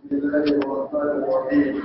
بسم الله الرحمن الرحيم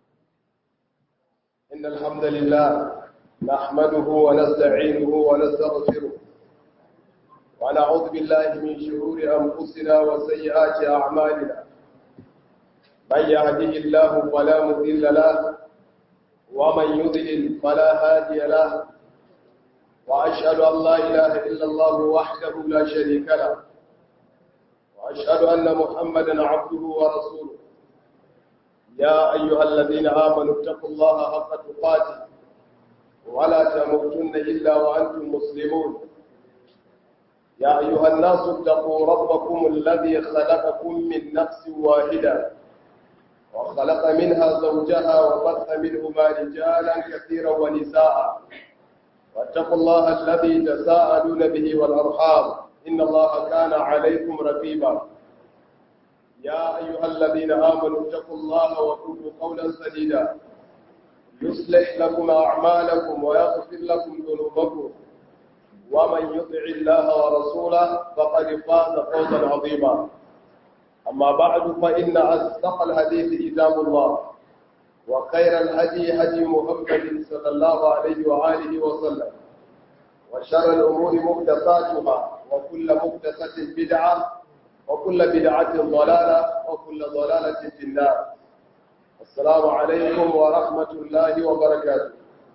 إن الحمد لله نحمده ونستعينه ونستغفره ونعوذ بالله من شرور أنفسنا وسيئات أعمالنا من يهده الله فلا مضل له ومن يضلل فلا هادي له وأشهد أن لا إله إلا الله وحده لا شريك له وأشهد أن محمدا عبده ورسوله يا أيها الذين آمنوا اتقوا الله حق تقاته ولا تموتن إلا وأنتم مسلمون يا أيها الناس اتقوا ربكم الذي خلقكم من نفس واحدة وخلق منها زوجها وبث منهما رجالا كثيرا ونساء واتقوا الله الذي تساءلون به والأرحام إن الله كان عليكم رقيبا يا أيها الذين آمنوا اتقوا الله وقولوا قولا سديدا يصلح لكم أعمالكم ويغفر لكم ذنوبكم ومن يطع الله ورسوله فقد فاز فوزا عظيما أما بعد فإن أصدق الحديث كتاب الله وخير الهدي هدي محمد صلى الله عليه وآله وسلم وشر الأمور محدثاتها وكل محدثة بدعة وكل بدعة ضلالة وكل ضلالة في النار السلام عليكم ورحمة الله وبركاته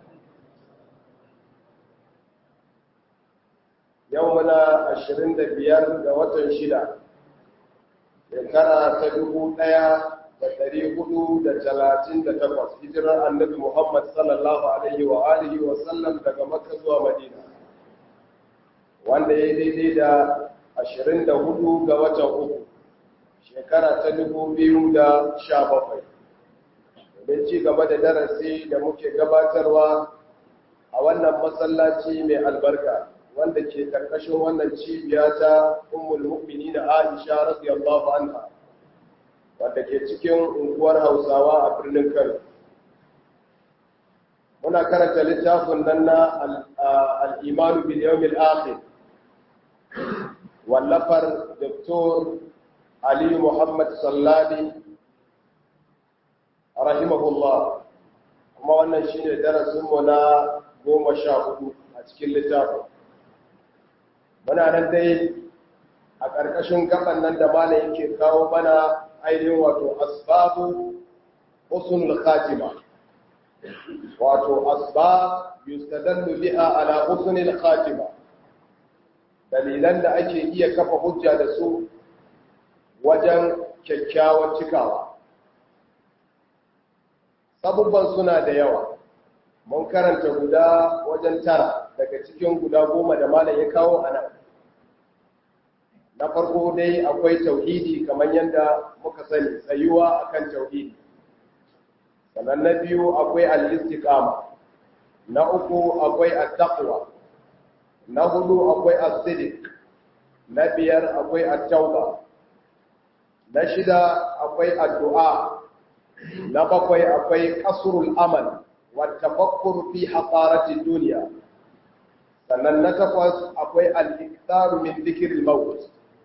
يومنا عشرين دبيار دوة شدة shekara ta dubu ɗaya da ɗari hudu da talatin da takwas hijirar annabi Muhammad sallallahu alaihi wa alihi wa sallam daga Makka zuwa Madina wanda ya daidai da ashirin da hudu ga watan uku shekara ta dubu biyu da sha bakwai domin ci gaba da darasi da muke gabatarwa a wannan masallaci mai albarka wanda ke karkashin wannan cibiya ta ummul mu'minin Aisha radiyallahu anha wanda ke cikin unguwar Hausawa a birnin Kano muna karanta littafin nan na al-iman bil yawm al-akhir wallafar Dr. Ali Muhammad Salladi rahimahullah kuma wannan shine darasin mu na goma sha hudu a cikin littafin muna nan dai a ƙarƙashin gaban nan da mana yake kawo mana ainihin wato asbabu usul khatima wato asbab yustadallu biha ala usul khatima dalilan da ake iya kafa hujja da su wajen kyakkyawar cikawa sabubban suna da yawa mun karanta guda wajen tara daga cikin guda goma da malam ya kawo a nan na farko dai akwai tauhidi kamar yadda muka sani tsayuwa akan tauhidi sannan na biyu akwai al-istiqama na uku akwai at-taqwa na hudu akwai as-sidq na biyar akwai at-tauba na shida akwai addu'a na bakwai akwai qasrul amal wa tafakkur fi haqarati dunya sannan na takwas akwai al-iktaru min dhikril maut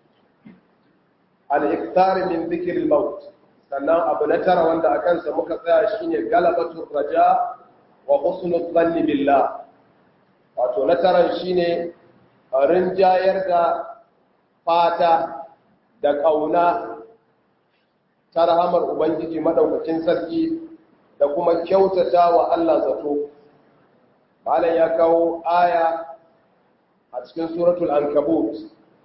al-iktar min dhikr al-maut sannan abu na tara wanda a kansa muka tsaya shine galabatul raja wa husnul dhanni billah wato na taran shine rinjayar da fata da kauna ta rahamar ubangiji madaukakin sarki da kuma kyautata wa Allah zato malam ya kawo aya a cikin suratul ankabut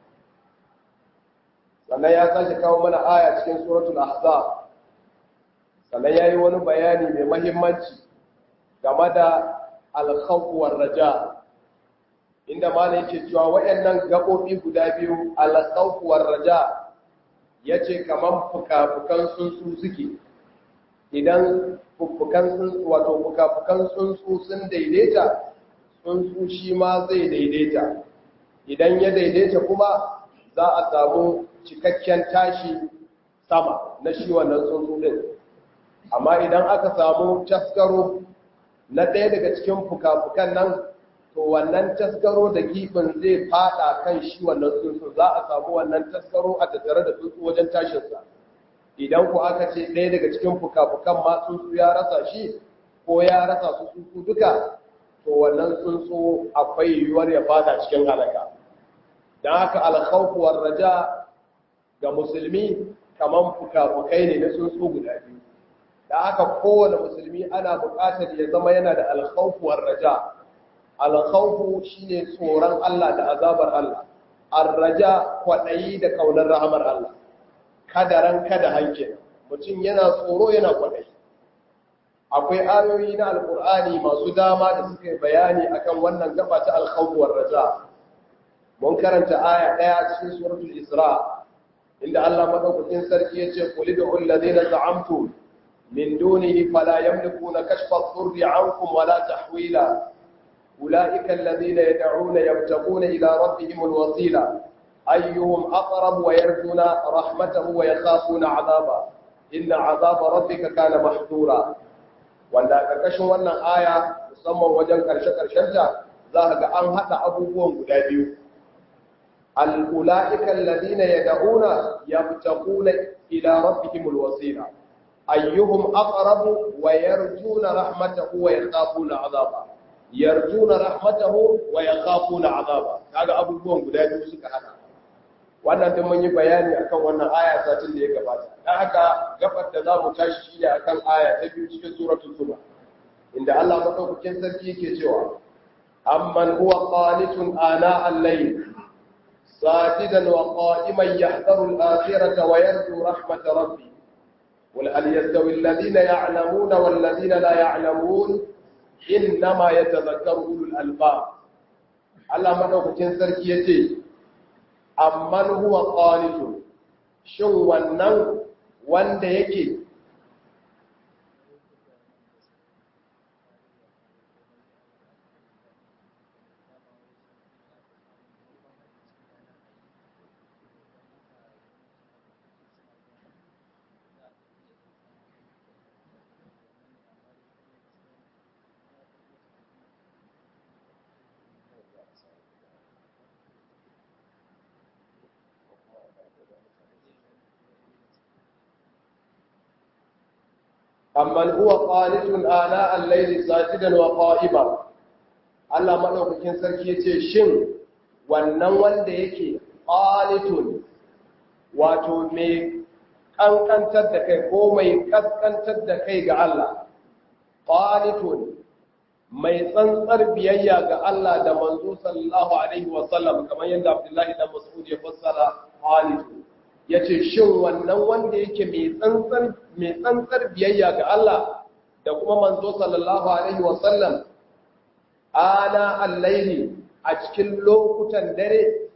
sannan ya sake kawo mana aya cikin suratul ahzab sannan yayi wani bayani mai mahimmanci game da al-khawf war raja inda ma yake cewa wayannan gabobi guda biyu al-khawf war raja yace kaman fukafukan tsuntsu suke idan fukafukan tsuntsu wato fukafukan tsuntsu sun daidaita tsuntsu shi ma zai daidaita idan ya daidaita kuma za a samu cikakken tashi sama na shi wannan tsuntsu din amma idan aka samu taskaro na ɗaya daga cikin fuka-fukan nan to wannan taskaro da gibin zai fada kan shi wannan tsuntsu za a samu wannan taskaro a tattare da tsuntsu wajen tashinsa idan ku aka ce ɗaya daga cikin fuka-fukan ma tsuntsu ya rasa shi ko ya rasa su tsuntsu duka to wannan tsuntsu akwai yiwuwar ya fada cikin halaka don haka alkhawfuwar raja ga musulmi kaman fuka-fukai ne na tsuntsu guda biyu da haka kowane musulmi ana buƙatar ya zama yana da alkhawfuwar raja alkhawfu shine tsoron Allah da azabar Allah arraja kwaɗayi da kaunar rahamar Allah kadaran kada hanke mutum yana tsoro yana kwaɗayi akwai ayoyi na alkur'ani masu dama da suka yi bayani akan wannan gaba ta alkhawfuwar raja mun karanta aya ɗaya cikin suratul isra inda Allah madaukakin sarki yace qul ud'u alladhina za'amtum min dunihi fala yamlikuna kashfa ad-durri 'ankum wala tahwila ulaika alladhina yad'una yabtaguna ila rabbihim al-wasila ayyuhum aqrab wa yarjuna rahmatahu wa yakhafuna 'adaba inna 'adaba rabbika kana mahdura wanda a ƙarƙashin wannan aya musamman wajen ƙarshe-ƙarshenta za ga an haɗa abubuwan guda biyu al'ula'ikan ladina ya da'una ya fitakuna ila rabbihimul wasila ayyuhum aqrabu wa yarjuna rahmatahu wa yakhafuna azaba yarjuna rahmatahu wa yakhafuna azaba kaga abubuwan guda biyu suka hada wannan din mun yi bayani akan wannan aya satin da ya gabata dan haka gabar da zamu tashi shi ne akan aya ta biyu cikin suratul zumar inda Allah madaukakin sarki yake cewa amman huwa qanitun ana al-layl sajidan wa qa'iman yahdharu al-akhirata wa yarju rahmat rabbi قل هل يستوي الذين يعلمون والذين لا يعلمون إنما يتذكر أولو الألباب Allah madaukakin sarki yace amman huwa qanitun shin wannan wanda yake amman huwa qanitun ana al-layli sajidan wa qa'iman Allah madaukakin sarki yace shin wannan wanda yake qanitun wato mai kankantar da kai ko mai kaskantar da kai ga Allah qanitun mai tsantsar biyayya ga Allah da manzo sallallahu alaihi wa sallam kamar yadda Abdullahi dan Mas'ud ya fassara qanitun ya ce shin wannan wanda yake mai tsantsar biyayya ga Allah da kuma manzo sallallahu Alaihi wasallam ana allaili a cikin lokutan dare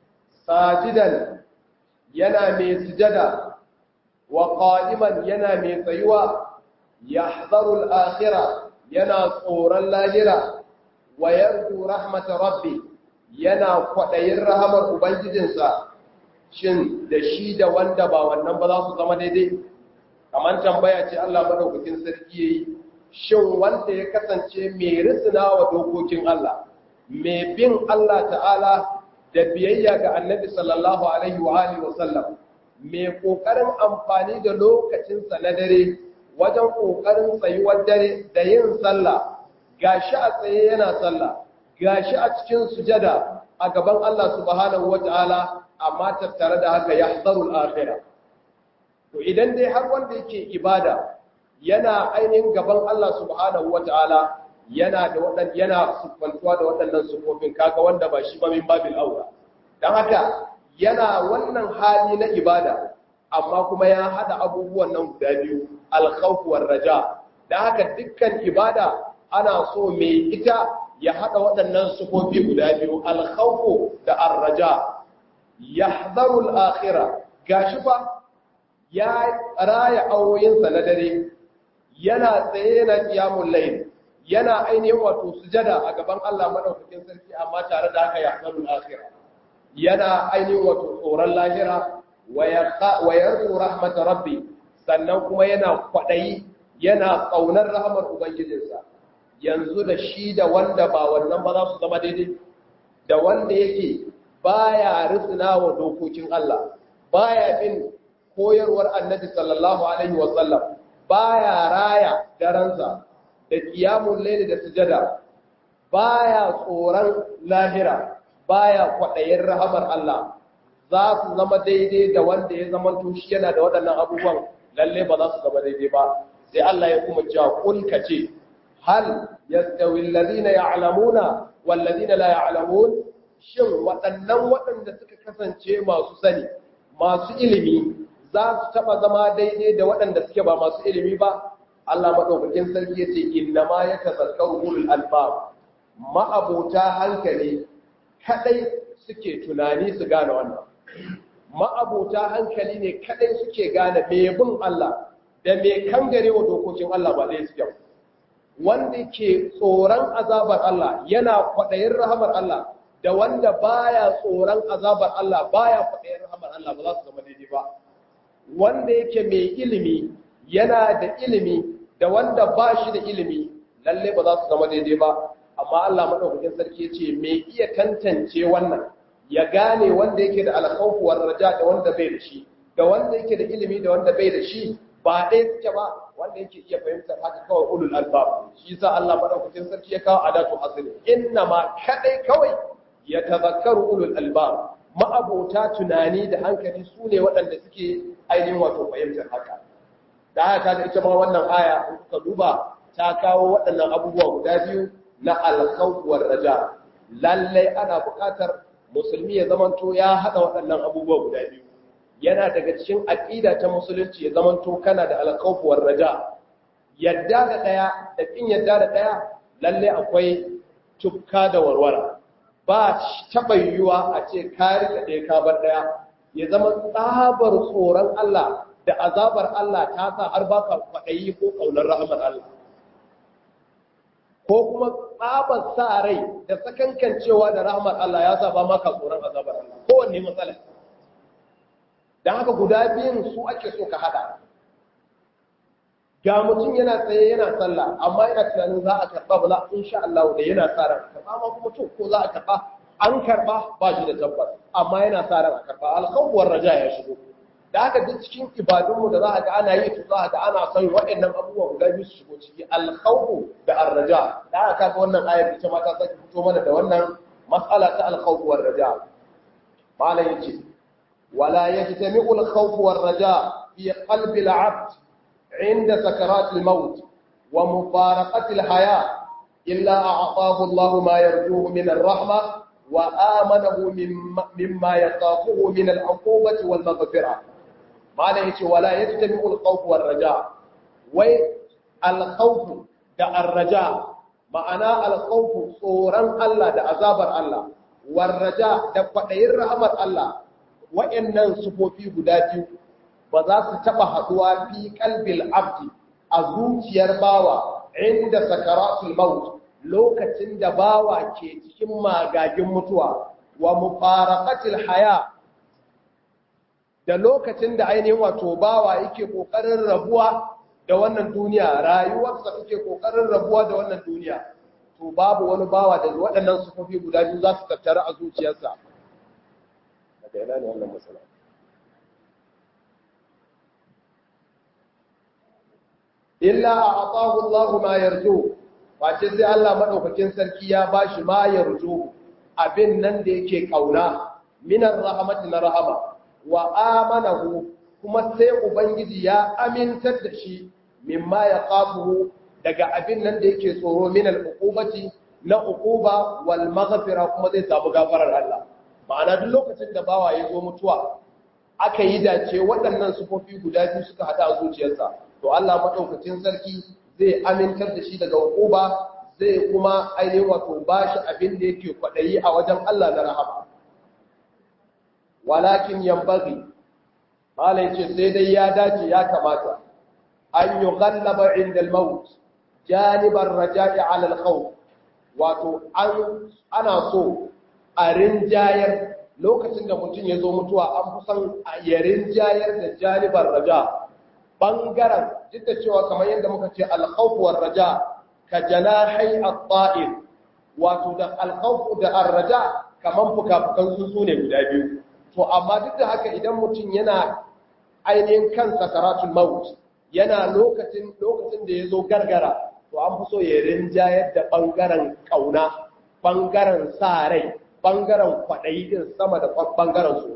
sajidan yana mai sujada wa qa'iman yana mai tsayuwa yahzaru al-akhirah yana tsoron lahira wa yarju rahmat rabbi yana kwadayin rahamar ubangijinsa shin da shi da wanda ba wannan ba za su zama daidai kamar tambaya ce Allah madaukakin sarki yayi shin wanda ya kasance mai risina wa dokokin Allah mai bin Allah ta'ala da biyayya ga Annabi sallallahu alaihi wa alihi wa sallam mai kokarin amfani da lokacinsa na dare wajen kokarin tsayuwar dare da yin sallah gashi a tsaye yana sallah gashi a cikin sujada a gaban Allah subhanahu wata'ala amma tattare da haka ya tsarul akhira to idan dai har wanda yake ibada yana ainihin gaban Allah subhanahu wata'ala yana da wadan yana sufantuwa da waɗannan sufofin kaga wanda ba shi ba min babil aura dan haka yana wannan hali na ibada amma kuma ya hada abubuwan nan guda biyu al-khawf war raja dan haka dukkan ibada ana so mai ita ya hada waɗannan sufofi guda biyu al-khawf da ar-raja yahdharu al-akhirah gashi fa ya raya awoyinsa na dare yana tsaye na qiyamul layl yana ainihin wato sujada a gaban Allah madaukakin sarki amma tare da haka yahdharu al-akhirah yana ainihin wato tsoron lahira wa yarju rahmat rabbi sannan kuma yana kwadayi yana kaunar rahmar ubangijinsa yanzu da shi da wanda ba wannan ba za su zama daidai da wanda yake baya risina wa dokokin Allah baya bin koyarwar annabi sallallahu alaihi wasallam baya raya daransa da qiyamul layli da sujada baya tsoron lahira baya kwadayin rahamar Allah za su zama daidai da wanda ya zama tushi yana da waɗannan abubuwan lalle ba za su zama daidai ba sai Allah ya kuma cewa kun kace hal yastawi alladhina ya'lamuna wal ladina la ya'lamun shin waɗannan waɗanda suka kasance masu sani masu ilimi za su taɓa zama daidai da waɗanda suke ba masu ilimi ba Allah maɗaukakin sarki ya ce inna ma ya tazakkaru ulul albab ma'abota hankali kadai suke tunani su gane wannan ma'abota hankali ne kadai suke gane me bin Allah da me kangare wa dokokin Allah ba dai suke wanda ke tsoron azabar Allah yana kwaɗayin rahamar Allah da wanda baya tsoron azabar Allah baya kwaɗayin rahamar Allah ba za su zama daidai ba wanda yake mai ilimi yana da ilimi da wanda ba shi da ilimi lalle ba za su zama daidai ba amma Allah madaukakin sarki ya ce mai iya tantance wannan ya gane wanda yake da alkhawfu war raja da wanda bai da shi da wanda yake da ilimi da wanda bai da shi ba ɗaya suke ba wanda yake iya fahimtar haka kawai ulul albab shi yasa Allah madaukakin sarki ya kawo adatu asli inna ma kadai kawai ya tazakkaru ulul albab ma'abota tunani da hankali su ne waɗanda suke ainihin wato fahimtar haka da haka ga ita ma wannan aya in kuka duba ta kawo waɗannan abubuwa guda biyu na alkhawf war raja lalle ana buƙatar musulmi ya zamanto ya haɗa waɗannan abubuwa guda biyu yana daga cikin aqida ta musulunci ya zamanto kana da alkhawf war raja yadda da daya da kin yadda da daya lalle akwai tukka da warwara ba taɓa yiwuwa a ce ka rika ɗaya ka bar ɗaya ya zama tsabar tsoron Allah da azabar Allah ta sa har ba ka kwaɗayi ko ƙaunar rahamar Allah ko kuma tsabar sa rai da sakankancewa da rahamar Allah ya sa ba maka tsoron azabar Allah kowanne matsala don haka guda biyun su ake so ka haɗa ga mutum yana tsaye yana sallah amma yana tunanin za a karɓa ba za in sha Allah da yana sa ran karɓa ma kuma to ko za a karɓa an karɓa ba shi da tabbas amma yana sa ran a karɓa alkhawwar raja ya shigo da haka duk cikin ibadunmu da za a ga ana yi to za a ga ana son waɗannan abubuwa guda biyu su shigo ciki alkhawfu da arraja da haka kaga wannan ayar ita ma ta sake fito mana da wannan mas'ala ta alkhawfu war raja malam yace wala yajtami'u alkhawfu war raja fi qalbi al-'abd عند سكرات الموت ومفارقة الحياة إلا أعطاه الله ما يرجوه من الرحمة وآمنه مما يخافه من العقوبة والمغفرة ما ليش ولا يجتمع الخوف والرجاء والخوف دا الرجاء معنى الخوف صورا الله دا عذاب الله والرجاء دا قدير رحمة الله وإن صفوفي قداتي ba za su taɓa haɗuwa fi kalbil abdi a zuciyar bawa inda sakaratul maut lokacin da bawa ke cikin magagin mutuwa wa mufaraqatil haya da lokacin da ainihin wato bawa yake kokarin rabuwa da wannan duniya rayuwarsa take kokarin rabuwa da wannan duniya to babu wani bawa da waɗannan sufofi guda biyu za su tattara a zuciyarsa daga ina ne wannan matsala illa a atahu Allah ma yarju wace sai Allah madaukakin sarki ya bashi ma yarju abin nan da yake kauna minar rahmati na rahama wa amanahu kuma sai ubangiji ya amintar da shi mimma ya qafuhu daga abin nan da yake tsoro min al-uqubati na uquba wal maghfira kuma zai samu gafarar Allah ma'ana duk lokacin da bawa ya zo mutuwa aka yi dace waɗannan sufofi guda biyu suka hada a zuciyarsa to Allah madaukakin sarki zai amintar da shi daga hukuba zai kuma ainihin wato bashi abin da yake kwadayi a wajen Allah na rahama walakin yambaghi mala yace sai dai ya dace ya kamata an yughallaba inda al-maut janibar raja'i ala al-khawf wato an ana so a rinjayar lokacin da mutum ya zo mutuwa an fi son a ya rinjayar da janibar raja' bangaren duk da cewa kamar yadda muka ce alkhawfuwar raja ka janahai at-ta'ir wato da alkhawfu da ar-raja kaman fukafukan su ne guda biyu to amma duk da haka idan mutum yana ainihin kan sakaratul maut yana lokacin lokacin da ya zo gargara to an fi so ya rinjayar da ɓangaren ƙauna ɓangaren sa rai ɓangaren kwaɗayi din sama da ɓangaren su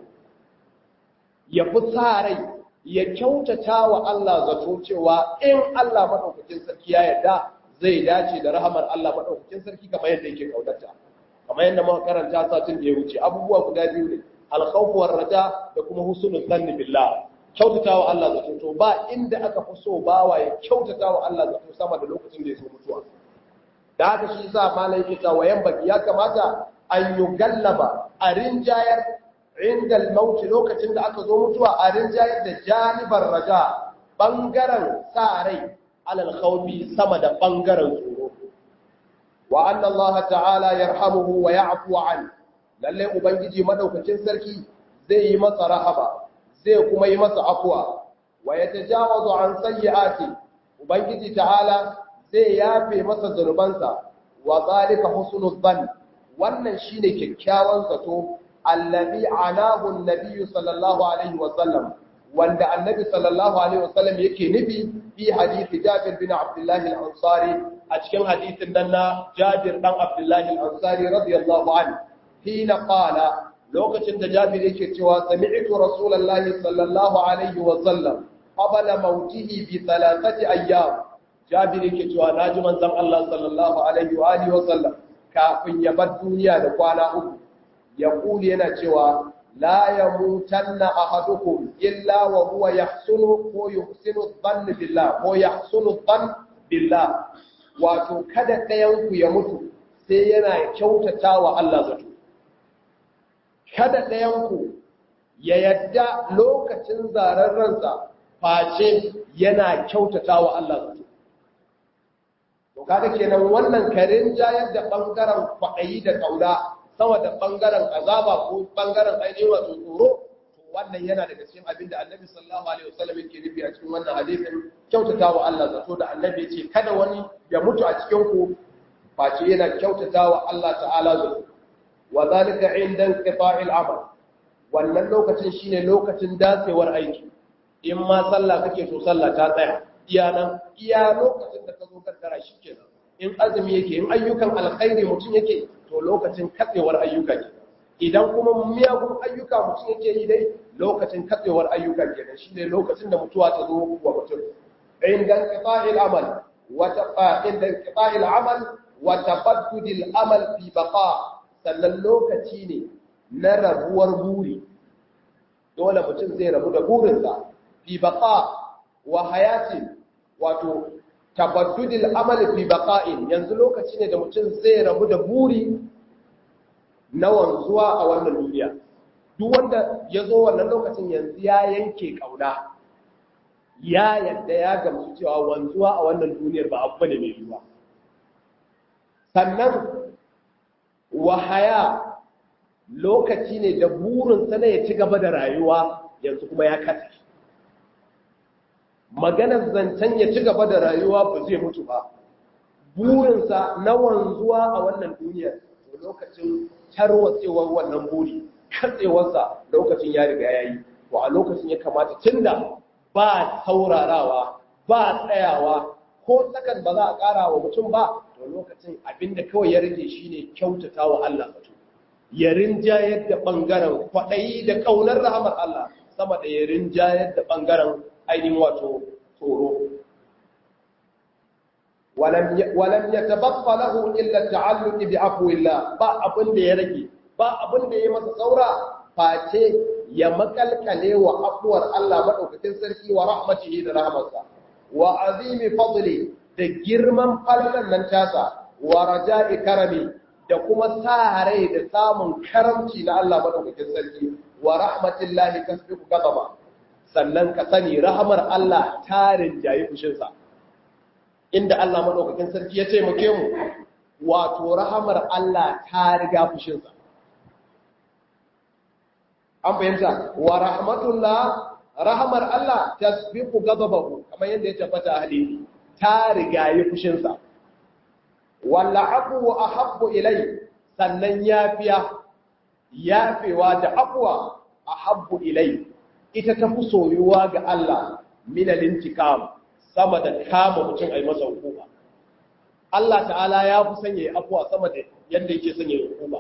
ya fi sa rai ya kyautata wa Allah zato cewa in Allah maɗaukakin sarki ya yarda zai dace da rahamar Allah maɗaukakin sarki kamar yadda yake kaunarta kamar yadda muka karanta satin da ya wuce abubuwa guda biyu ne alkhawfu war raja da kuma husnul zanni billah kyautata wa Allah zato to ba inda aka fi so bawa ya kyautata wa Allah zato sama da lokacin da ya zo mutuwa da haka shi yasa malai yake cewa yan baki ya kamata an yugallaba a rinjayar inda al-maut lokacin da aka zo mutuwa a rinjayar da janibar raja bangaren sa rai alal khawfi sama da bangaren tsoro wa anna Allah ta'ala yarhamuhu wa ya'fu an lalle ubangiji madaukakin sarki zai yi masa rahaba zai kuma yi masa afwa wa yatajawazu an sayyi'ati ubangiji ta'ala zai yafe masa zanubansa wa zalika husnul dhann wannan shine kyakkyawan zato allazi anahu an-nabiy sallallahu alaihi wa sallam wanda annabi sallallahu alaihi wa sallam yake nufi fi hadisi Jabir bin Abdullah al-Ansari a cikin hadisin nan na Jabir dan Abdullah al-Ansari radiyallahu anhu hina qala lokacin da Jabir yake cewa sami'tu rasulullahi sallallahu alaihi wa sallam qabla mautihi bi thalathati ayyam Jabir yake cewa naji manzon Allah sallallahu alaihi wa alihi wa sallam kafin ya bar duniya da kwana uku ya kuli yana cewa la yamutanna ahadukum illa wa huwa yahsunu ko yuhsinu dhann billah ko yahsunu dhann billah wato kada ɗayan ku ya mutu sai yana kyautatawa Allah zato kada ɗayan ku ya yadda lokacin zaren ransa face yana kyautatawa Allah zato to kaga kenan wannan karin jayar da bangaren kwaɗayi da kauna sama da bangaren azaba ko bangaren ainihin wato tsoro to wannan yana daga cikin abin da annabi sallallahu alaihi wasallam yake nufi a cikin wannan hadisin kyautatawa Allah zato da annabi ce kada wani ya mutu a cikin ku face yana kyautatawa Allah ta'ala zato wa zalika inda inqita'il amal wannan lokacin shine lokacin datsewar aiki in ma sallah kake so sallah ta tsaya iya nan iya lokacin da ka zo kaddara shi kenan in azumi yake in ayyukan alkhairi mutum yake to lokacin katsewar ayyuka ke idan kuma miyagun ayyuka mutum yake yi dai lokacin katsewar ayyuka ke shi ne lokacin da mutuwa ta zo wa mutum inda qita'il amal wa inda qita'il amal wa tabaddudil amal fi baqa sannan lokaci ne na rabuwar buri dole mutum zai rabu da burinsa fi baqa wa hayati wato tabaddudil amali fi baqa'in yanzu lokaci ne da mutum zai rabu da buri na wanzuwa a wannan duniya duk wanda ya zo wannan lokacin yanzu ya yanke kauna ya yadda ya gamsu cewa wanzuwa a wannan duniyar ba abu ne mai yiwuwa sannan wahaya lokaci ne da burinsa na ya ci gaba da rayuwa yanzu kuma ya kasa maganar zancen ya ci gaba da rayuwa ba zai mutu ba burinsa na wanzuwa a wannan duniyar lokacin tarwatsewar wannan buri katsewarsa lokacin ya riga ya yi to a lokacin ya kamata tunda ba saurarawa ba tsayawa ko sakan ba za a ƙara wa mutum ba to lokacin abinda kawai ya rage shine kyautata wa Allah zato ya rinjayar da ɓangaren kwaɗayi da ƙaunar rahamar Allah sama da ya rinjayar da ɓangaren ainihin wato tsoro walam ya tabaqqa lahu illa ta'alluq bi afwillah ba abin da ya rage ba abin da ya masa saura face ya makalkale wa afuwar Allah madaukakin sarki wa rahmatihi da rahmarsa wa azimi fadli da girman falalan nan tasa wa raja'i karami da kuma sa rai da samun karamci na Allah madaukakin sarki wa rahmatillahi tasbiqu ghadaba sannan ka sani rahamar Allah ta rinjayi fushinsa inda Allah madaukakin sarki ya taimake mu wato rahamar Allah ta riga fushinsa an fahimta wa rahmatullah rahamar Allah tasbiqu ghadabahu kamar yadda ya tabbata a hadisi ta riga yi fushinsa walla afu ahabbu ilai sannan yafiya yafewa da afwa ahabbu ilai ita ta fi soyuwa ga Allah minal intiqam sama da kama mutum a yi masa hukuma Allah ta'ala ya fi sanya afuwa sama da yadda yake sanya hukuma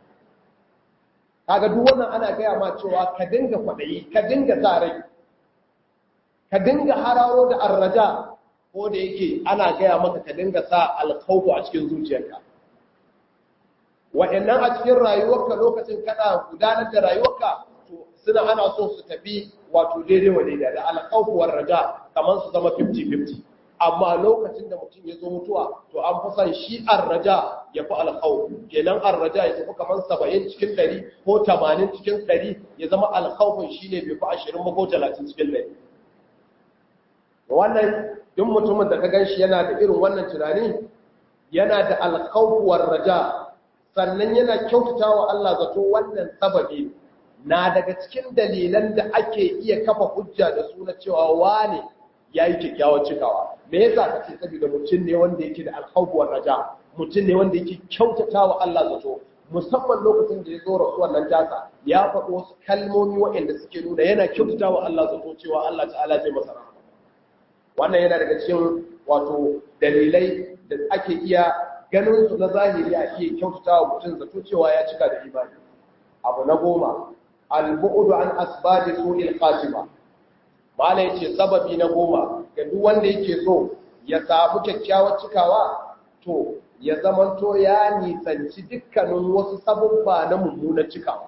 kaga duk wannan ana gaya ma cewa ka dinga kwaɗayi ka dinga sa rai ka dinga hararo da arraja ko da yake ana gaya maka ka dinga sa alkhawfu a cikin zuciyarka wa'annan a cikin rayuwarka lokacin kana gudanar da rayuwarka to suna ana so su tafi wato daidai wa daidai da alkhawfu war raja kamar su zama 50-50 amma lokacin da mutum ya zo mutuwa to an fi son shi arraja ya fi alkhawf kenan arraja ya tafi kamar 70 cikin 100 ko 80 cikin 100 ya zama alkhawfin shine bai fi 20 ba ko 30 cikin 100 wannan duk mutumin da ka gan shi yana da irin wannan tunani yana da alkhawf war raja sannan yana kyautata wa Allah zato wannan sababi na daga cikin dalilan da ake iya kafa hujja da su na cewa wane yayi kyakkyawar cikawa me yasa kace saboda mutum ne wanda yake da alkhawf war raja mutum ne wanda yake kyautata wa Allah zato musamman lokacin da ya zo rasuwar nan tasa ya faɗi wasu kalmomi waɗanda suke nuna yana kyautata wa Allah zato cewa Allah ta'ala zai masa rahama wannan yana daga cikin wato dalilai da ake iya ganin su na zahiri a iya kyautata wa mutum zato cewa ya cika da imani abu na goma al-bu'du an asbabi su'il khatima mala yace sababi na goma ga duk wanda yake so ya samu kyakkyawar cikawa to ya zamanto ya nisanci dukkanin wasu sabubba na mummunar cikawa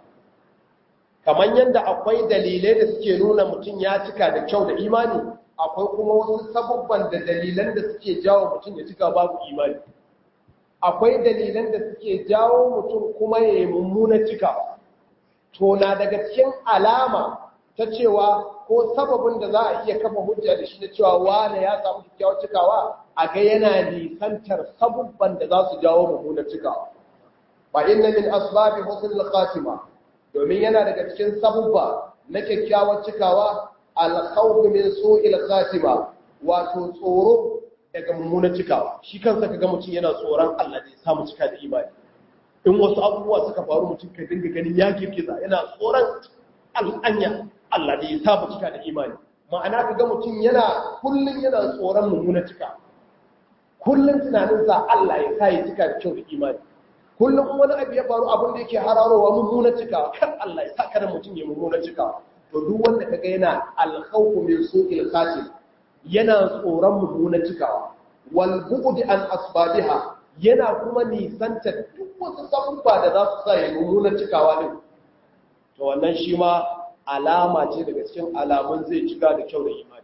kamar yadda akwai dalilai da suke nuna mutum ya cika da kyau da imani akwai kuma wasu sabubban da dalilan da suke jawo mutum ya cika babu imani akwai dalilan da suke jawo mutum kuma ya yi mummunar cikawa to na daga cikin alama ta cewa ko sababin da za a iya kafa hujja da shi na cewa wane ya samu kyakkyawar cikawa a ga yana nisantar sabubban da za su jawo mummunar cikawa ba inna min asbabi husnul khatima domin yana daga cikin sabubba na kyakkyawar cikawa al-khawf min su'il khatima wato tsoro daga mummunar cikawa shi kansa kaga mutum yana tsoron Allah da ya samu cika da imani in wasu abubuwa suka faru mutum ka dinga ganin ya girgiza yana tsoron al'anya Allah da ya samu cika da imani ma'ana kaga mutum yana kullun yana tsoron mummunar cika kullun tunaninsa Allah ya sa ya cika da kyau da imani kullum wani abu ya faru abin da yake hararowa mummunar cikawa kan Allah ya sa kada mutum ya mummunar cikawa to duk wanda kaga yana alkhawfu min su'il khatim yana tsoron mummunar cikawa wal bu'd an asbabiha yana kuma nisanta duk wasu sabubba da za su sa ya mummunar cikawa din to wannan shi ma alama ce daga cikin alamun zai cika da kyau da imani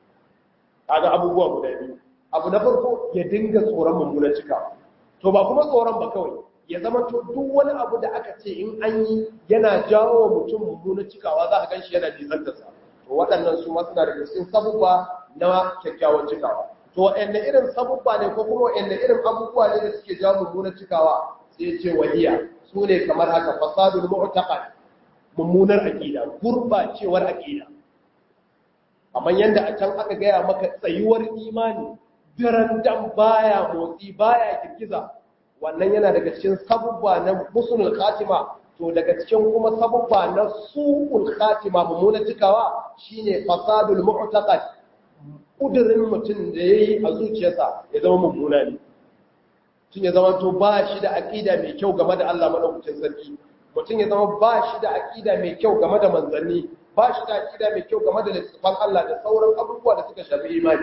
kaga abubuwa guda biyu abu na farko ya dinga tsoron mummunar cikawa to ba kuma tsoron ba kawai ya zama to duk wani abu da aka ce in an yi yana jawo wa mutum mummunar cikawa za a gan shi yana nisantarsa to waɗannan su ma suna daga cikin sabubba na kyakkyawan cikawa to waɗanne irin sabubba ne ko kuma waɗanne irin abubuwa ne da suke jawo mummunar cikawa sai ya ce wahiya su ne kamar haka fasadul mu'taqad mummunar aqida gurbacewar aqida kamar yanda a can aka gaya maka tsayuwar imani daren dan baya motsi baya girgiza wannan yana daga cikin sabubba na musulul khatima to daga cikin kuma sabubba na su'ul khatima mummunar cikawa shine fasadul mu'taqad kudirin mutum da yayi a zuciyarsa ya zama mummuna ne tun ya zama to ba shi da aqida mai kyau game da Allah madaukakin sarki mutum ya zama ba shi da aqida mai kyau game da manzanni ba shi da aqida mai kyau game da littafan Allah da sauran abubuwa da suka shafi imani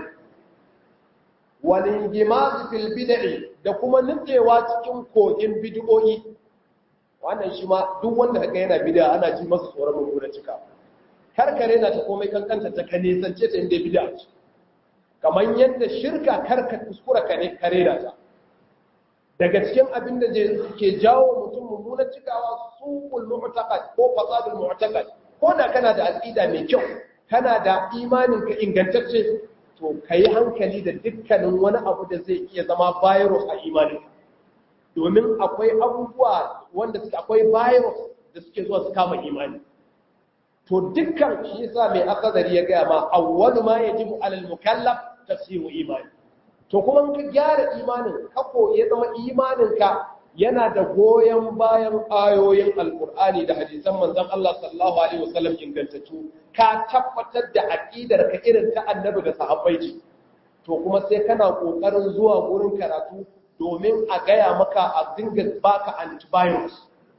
walingimazi fil bid'i da kuma nutsewa cikin kogin bid'o'i wannan shi ma duk wanda kaga yana bid'a ana ji masa tsoron mummunan cika karkare na ta komai kankanta ta kane sance ta inda bid'a ce kamar yadda shirka karka kuskura kare kare na ta daga cikin abin da ke jawo mutum mummunan cikawa suqul mu'taqad ko fasadul mu'taqad ko da kana da aqida mai kyau kana da imanin ka ingantacce to ka yi hankali da dukkanin wani abu da zai iya zama virus a imanin domin akwai abubuwa wanda suke akwai virus da suke zuwa su kama imani to dukkan shi yasa mai akadari ya gaya ma awwalu ma yajibu alal mukallaf tasihu imani to kuma ka gyara imanin ka ko ya zama imanin ka yana da goyon bayan ayoyin alkur'ani da hadisan manzon Allah sallallahu alaihi wasallam ingantattu ka tabbatar da aqidar ka irin ta annabi da sahabbai ce to kuma sai kana kokarin zuwa gurin karatu domin a gaya maka a dinga baka antivirus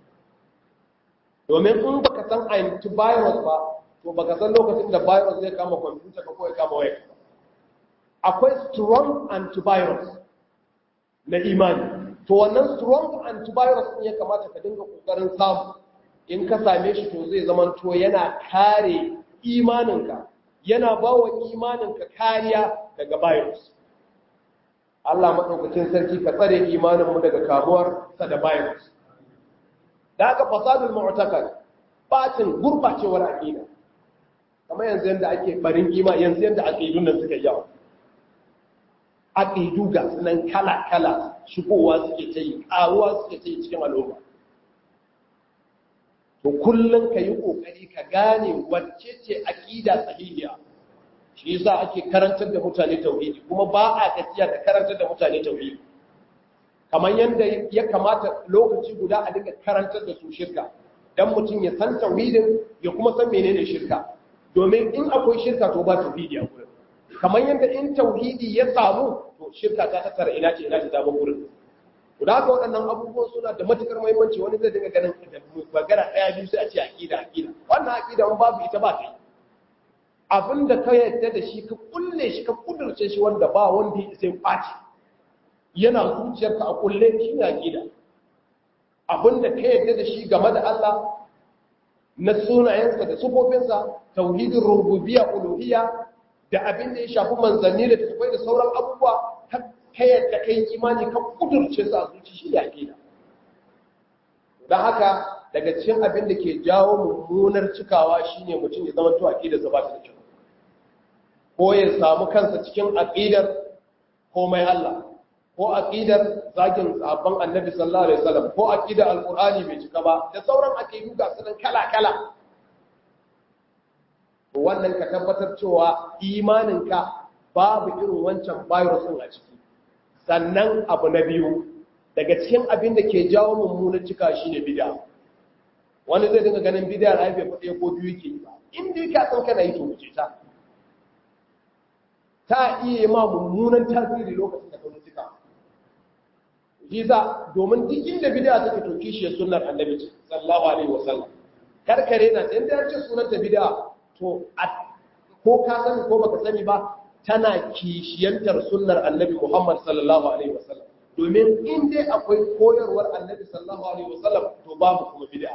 domin in baka san antivirus ba to baka san lokacin da virus zai kama kwamfuta ka ko ya kama waya akwai strong antivirus na imani to wannan strong antivirus din ya kamata ka dinga kokarin samu in ka same shi to zai zama to yana kare imaninka yana ba wa imaninka kariya daga virus Allah maɗaukacin sarki ka tsare imaninmu daga kamuwar sa da virus da aka fasadul mu'takad bacin gurbacewar aqida kamar yanzu yanda ake barin ima yanzu yanda aqidun nan suka yawa aqidu ga sunan kala kala shigowa suke ta yi karuwa suke ta yi cikin al'umma to kullum ka yi ƙoƙari ka gane wacce ce aƙida sahihiya shi yasa ake karantar da mutane tauhidi kuma ba a gajiya da karantar da mutane tauhidi kamar yadda ya kamata lokaci guda a dinga karantar da su shirka dan mutum ya san tauhidin ya kuma san menene shirka domin in akwai shirka to ba tauhidi a gurin kamar yadda in tauhidi ya samu to shirka ta tattara ina ce ina ce ta gurin da haka waɗannan abubuwan suna da matukar muhimmanci wani zai dinga ganin da magana ɗaya biyu sai a ce aƙida aƙida wannan aƙida in babu ita ba kai abin da ka yadda da shi ka kulle shi ka kudurce shi wanda ba wanda ya sai ɓaci yana zuciyarka a kulle shi ne aƙida abin da ka yadda da shi game da Allah na sunayensa da sufofinsa tauhidin rububiyya uluhiyya da abin da ya shafi manzanni da tafai da sauran abubuwa ka yadda ka yi imani ka kudurce su a zuci shi ya ke don haka daga cikin abin da ke jawo mummunar cikawa shine mutum ya zama tuwa aƙidar sa ba ta da kyau ko ya samu kansa cikin aƙidar komai Allah ko aƙidar zagin sabon annabi sallallahu alaihi wasallam ko aƙidar alqur'ani bai cika ba da sauran aƙidu ga sunan kala kala wannan ka tabbatar cewa imaninka babu irin wancan virus din a ciki sannan abu na biyu daga cikin abin da ke jawo mummunan cika shi ne bida wani zai dinga ganin bida da haife faɗe ko biyu ke yi ba inda ka san kana yi to wuce ta ta iya ma mummunan tasiri lokacin da ka zo cika shi sa domin duk inda bida take to kishiyar sunnar annabi sallallahu alaihi wasallam karkare na inda ya ce sunanta bida to ko ka sani ko baka sani ba tana kishiyantar sunnar annabi Muhammad sallallahu alaihi wasallam domin in dai akwai koyarwar annabi sallallahu alaihi wasallam to babu kuma bid'a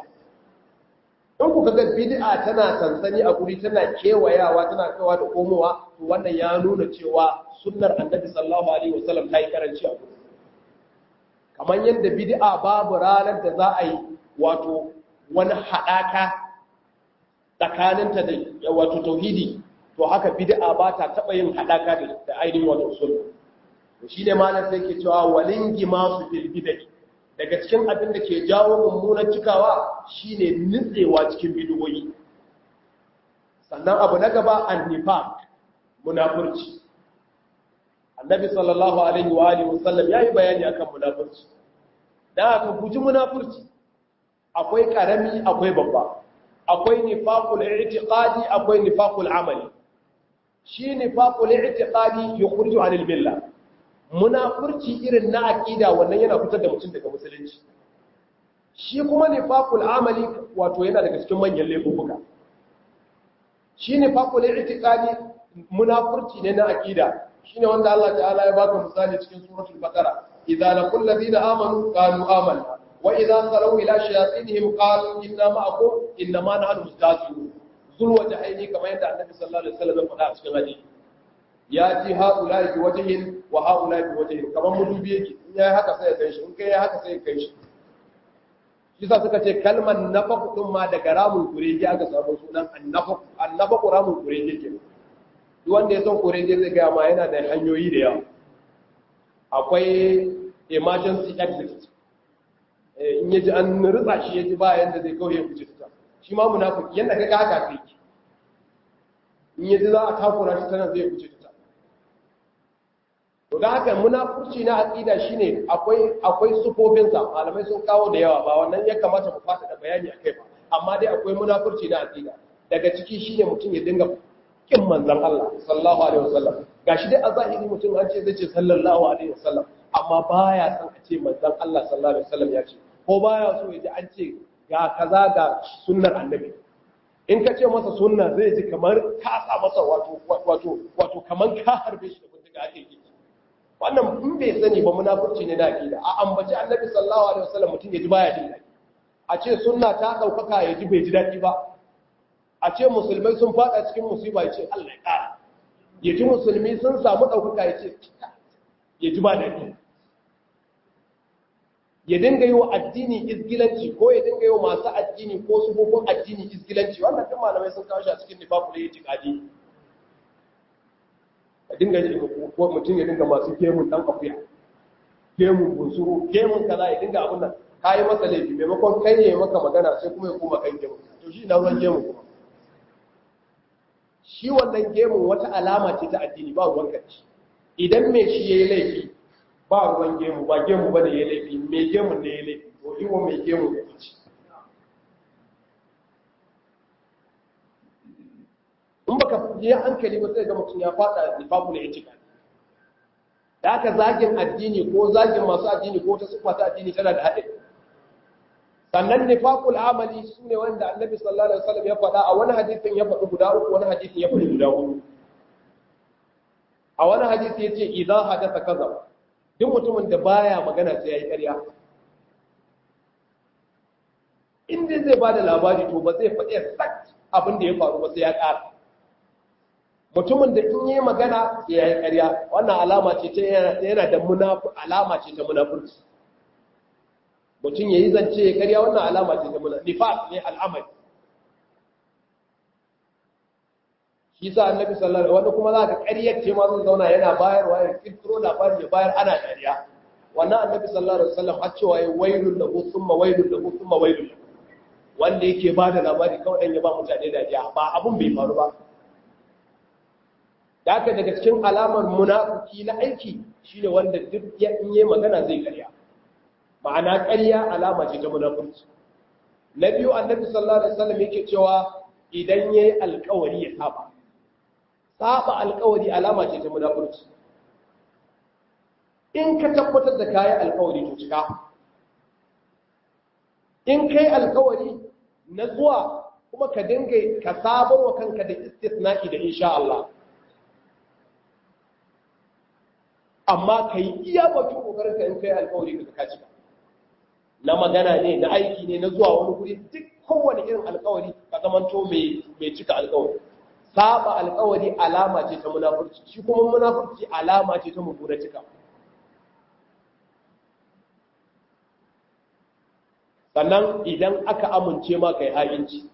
in kuka ga bid'a tana sansani a guri tana kewayawa tana kawa da komowa to wannan ya nuna cewa sunnar annabi sallallahu alaihi wasallam ta yi karanci a guri kamar yadda bid'a babu ranar da za a yi wato wani haɗaka tsakaninta da wato tauhidi to haka bid'a ba ta taba yin hadaka da ainihin wato sunna to shine malam sai ke cewa walingi masu fil bid'ah daga cikin abin da ke jawo mummunan cikawa shine nitsewa cikin bid'o'i sannan abu na gaba annifaq munafurci annabi sallallahu alaihi wa alihi wasallam yayi bayani akan munafurci dan aka guji munafurci akwai karami akwai babba akwai nifaqul i'tiqadi akwai nifaqul amali shi nifaqul i'tiqadi yukhriju 'anil milla munafurci irin na aqida wannan yana fitar da mutum daga musulunci shi kuma nifaqul amali wato yana daga cikin manyan laifuka shi nifaqul i'tiqadi munafurci ne na aqida shine wanda Allah ta'ala ya baka misali cikin suratul baqara idza laqul ladina amanu qalu amanna wa idza salaw ila shayatinihim qalu inna ma'akum inna ma nahnu mustahzi'un zulwa jahaini kamar yadda annabi sallallahu alaihi wasallam ya faɗa a cikin hadisi ya ji haula bi wajhin wa haula bi wajhin kamar mudubi yake in yayi haka sai ya kai shi in kai haka sai ya kai shi shi sa suka ce kalmar nafaq din ma daga ramul kurege aka samu sunan annafaq annafaq ramul kurege ke duk wanda ya san kurege zai ga ma yana da hanyoyi da yawa akwai emergency exit in yaji an ritsa shi yaji ba yanda zai kawai ya fice ta shi ma munafiki yanda kaga haka kai in yaji za a takura shi tana zai fice ta to da haka munafurci na aqida shine akwai akwai sufofin sa malamai sun kawo da yawa ba wannan ya kamata mu fata da bayani akai ba amma dai akwai munafurci na aqida daga ciki shine mutum ya dinga kin manzon Allah sallallahu alaihi wasallam gashi dai a zahiri mutum an ce zai ce sallallahu alaihi wasallam amma baya son a ce manzon Allah sallallahu alaihi wasallam ya ce ko baya so ya ji an ce ga kaza ga sunnar annabi in ka ce masa sunna zai ji kamar ka sa masa wato wato wato kamar ka harbe shi da bindiga ake yi wannan in bai sani ba munafurci ne da akida a ambaci annabi sallallahu alaihi wasallam mutum ya ji baya jin daɗi a ce sunna ta ɗaukaka ya ji bai ji daɗi ba a ce musulmai sun fada cikin musiba ya ce Allah ya ƙara ya ji musulmi sun samu ɗaukaka ya ce ya ji ba daɗi ya dinga yi wa addini izgilanci ko ya dinga yi wa masu addini ko sufofin addini izgilanci wannan duk malamai sun kawo shi a cikin nifakul ya tikadi a dinga yi ko mutum ya dinga masu gemun dan akuya gemun bunsuru gemun kaza ya dinga abun nan ka yi masa laifi maimakon kai ne maka magana sai kuma ya koma kan gemun to shi na ruwan gemun kuma shi wannan gemun wata alama ce ta addini ba ruwan kanci idan mai shi ya yi laifi ba ruwan gemu ba gemu ba da ya laifi mai gemun ne ya laifi to iwo mai gemu ya fi in baka yi hankali ba sai ga mutum ya fada nifaful itikad da aka zagin addini ko zagin masu addini ko ta masu addini tana da haɗe sannan nifaqul amali sune wanda annabi sallallahu alaihi wasallam ya faɗa a wani hadisin ya faɗi guda uku wani hadisin ya faɗi guda huɗu a wani hadisi yace idan hadatha kaza duk mutumin da baya magana sai yayi ƙarya in dai zai bada labari to ba zai faɗi exact abin da ya faru ba sai ya ƙara mutumin da in yi magana sai yayi ƙarya wannan alama ce ta yana da munafi alama ce ta munafurci mutum ya yi zance ya karya wannan alama ce ta muna nifas ne al'amari shi sa annabi sallallahu alaihi wanda kuma za ka ƙaryar ce ma zai zauna yana bayarwa ya kirkiro labari ya bayar ana ƙarya wannan annabi sallallahu alaihi wasallam har cewa ya wailul lahu thumma wailul lahu thumma wailul lahu wanda yake ba da labari kawai dan ya ba mutane dariya ba abun bai faru ba da haka daga cikin alamar munafiki na aiki shine wanda duk ya in yi magana zai ƙarya ma'ana ƙarya alama ce ta munafurci na biyu annabi sallallahu alaihi wasallam yake cewa idan yayi alƙawari ya saba saba alƙawari alama ce ta munafurci in ka tabbatar da kayi alƙawari to cika in kai alƙawari na zuwa kuma ka dinga ka sabar wa kanka da istisna'i da insha Allah amma kai iya bakin kokarin ka in kai alƙawari ka cika na magana ne na aiki ne na zuwa wani guri duk kowane irin alkawari ka zamanto mai cika alkawari saba alkawari alama ce ta munafurci shi kuma munafurci alama ce ta mummuna cika sannan idan aka amince ma kai ha'inci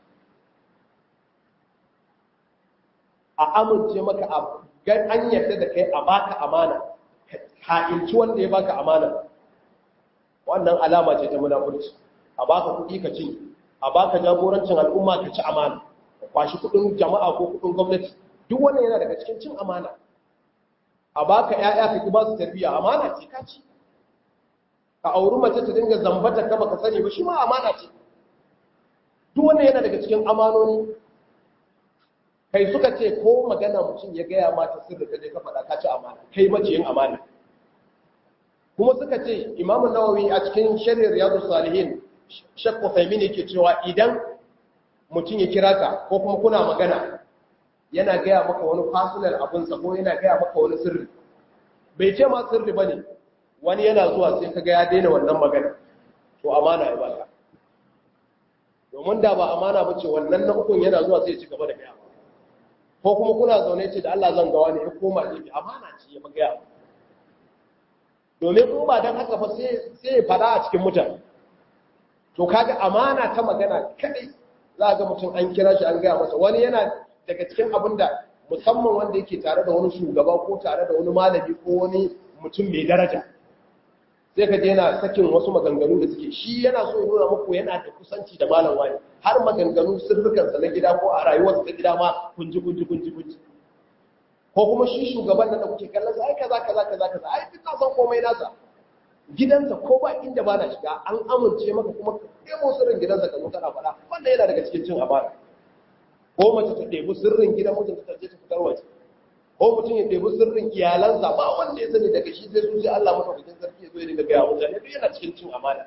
a amince maka a an yarda da kai a baka amana ha'inci wanda ya baka amana wannan alama ce ta munafurci a baka kuɗi ka ci a baka jagorancin al'umma ka ci amana ka kwashi kuɗin jama'a ko kuɗin gwamnati duk wannan yana daga cikin cin amana a baka ƴaƴa ka ki ba su tarbiyya amana ce ka ci ka auri mace ta dinga zambata ka baka sani ba shi ma amana ce duk wannan yana daga cikin amanoni kai suka ce ko magana mutum ya gaya mata sirri ka je ka faɗa ka ci amana kai maciyin amana kuma suka ce imamu nawawi a cikin shari'ar riyadu salihin shakku faimini ke cewa idan mutum ya kira ka ko kuma kuna magana yana gaya maka wani fasilar abinsa ko yana gaya maka wani sirri bai ce ma sirri ba ne wani yana zuwa sai ka ga ya daina wannan magana to amana ya baka domin da ba amana ba ce wannan na ukun yana zuwa sai ya ci gaba da gaya ko kuma kuna zaune ce da Allah zan ga wani ya koma ne amana ce ya gaya domin ko ba don haka fa sai ya fada a cikin mutane to kaga amana ta magana kadai za ga mutum an kira shi an gaya masa wani yana daga cikin abin da musamman wanda yake tare da wani shugaba ko tare da wani malami ko wani mutum mai daraja sai ka je yana sakin wasu maganganu da suke shi yana so ya nuna muku yana da kusanci da malam wani har maganganu sirrukansa na gida ko a rayuwarsa ta gida ma kunji kunji kunji kunji ko kuma shi shugaban nan da kuke kallon sa ai kaza kaza kaza kaza ai duk na san komai nasa gidansa ko ba inda ba na shiga an amince maka kuma ka kai sirrin gidansa ka zo kana faɗa wanda yana daga cikin cin amana ko mace ta ɗebi sirrin gidan mutum ta je ta fitar waje ko mutum ya ɗebi sirrin iyalansa ba wanda ya sani daga shi sai su sai Allah madaukakin sarki ya zo ya dinga gaya mutane duk yana cikin cin amana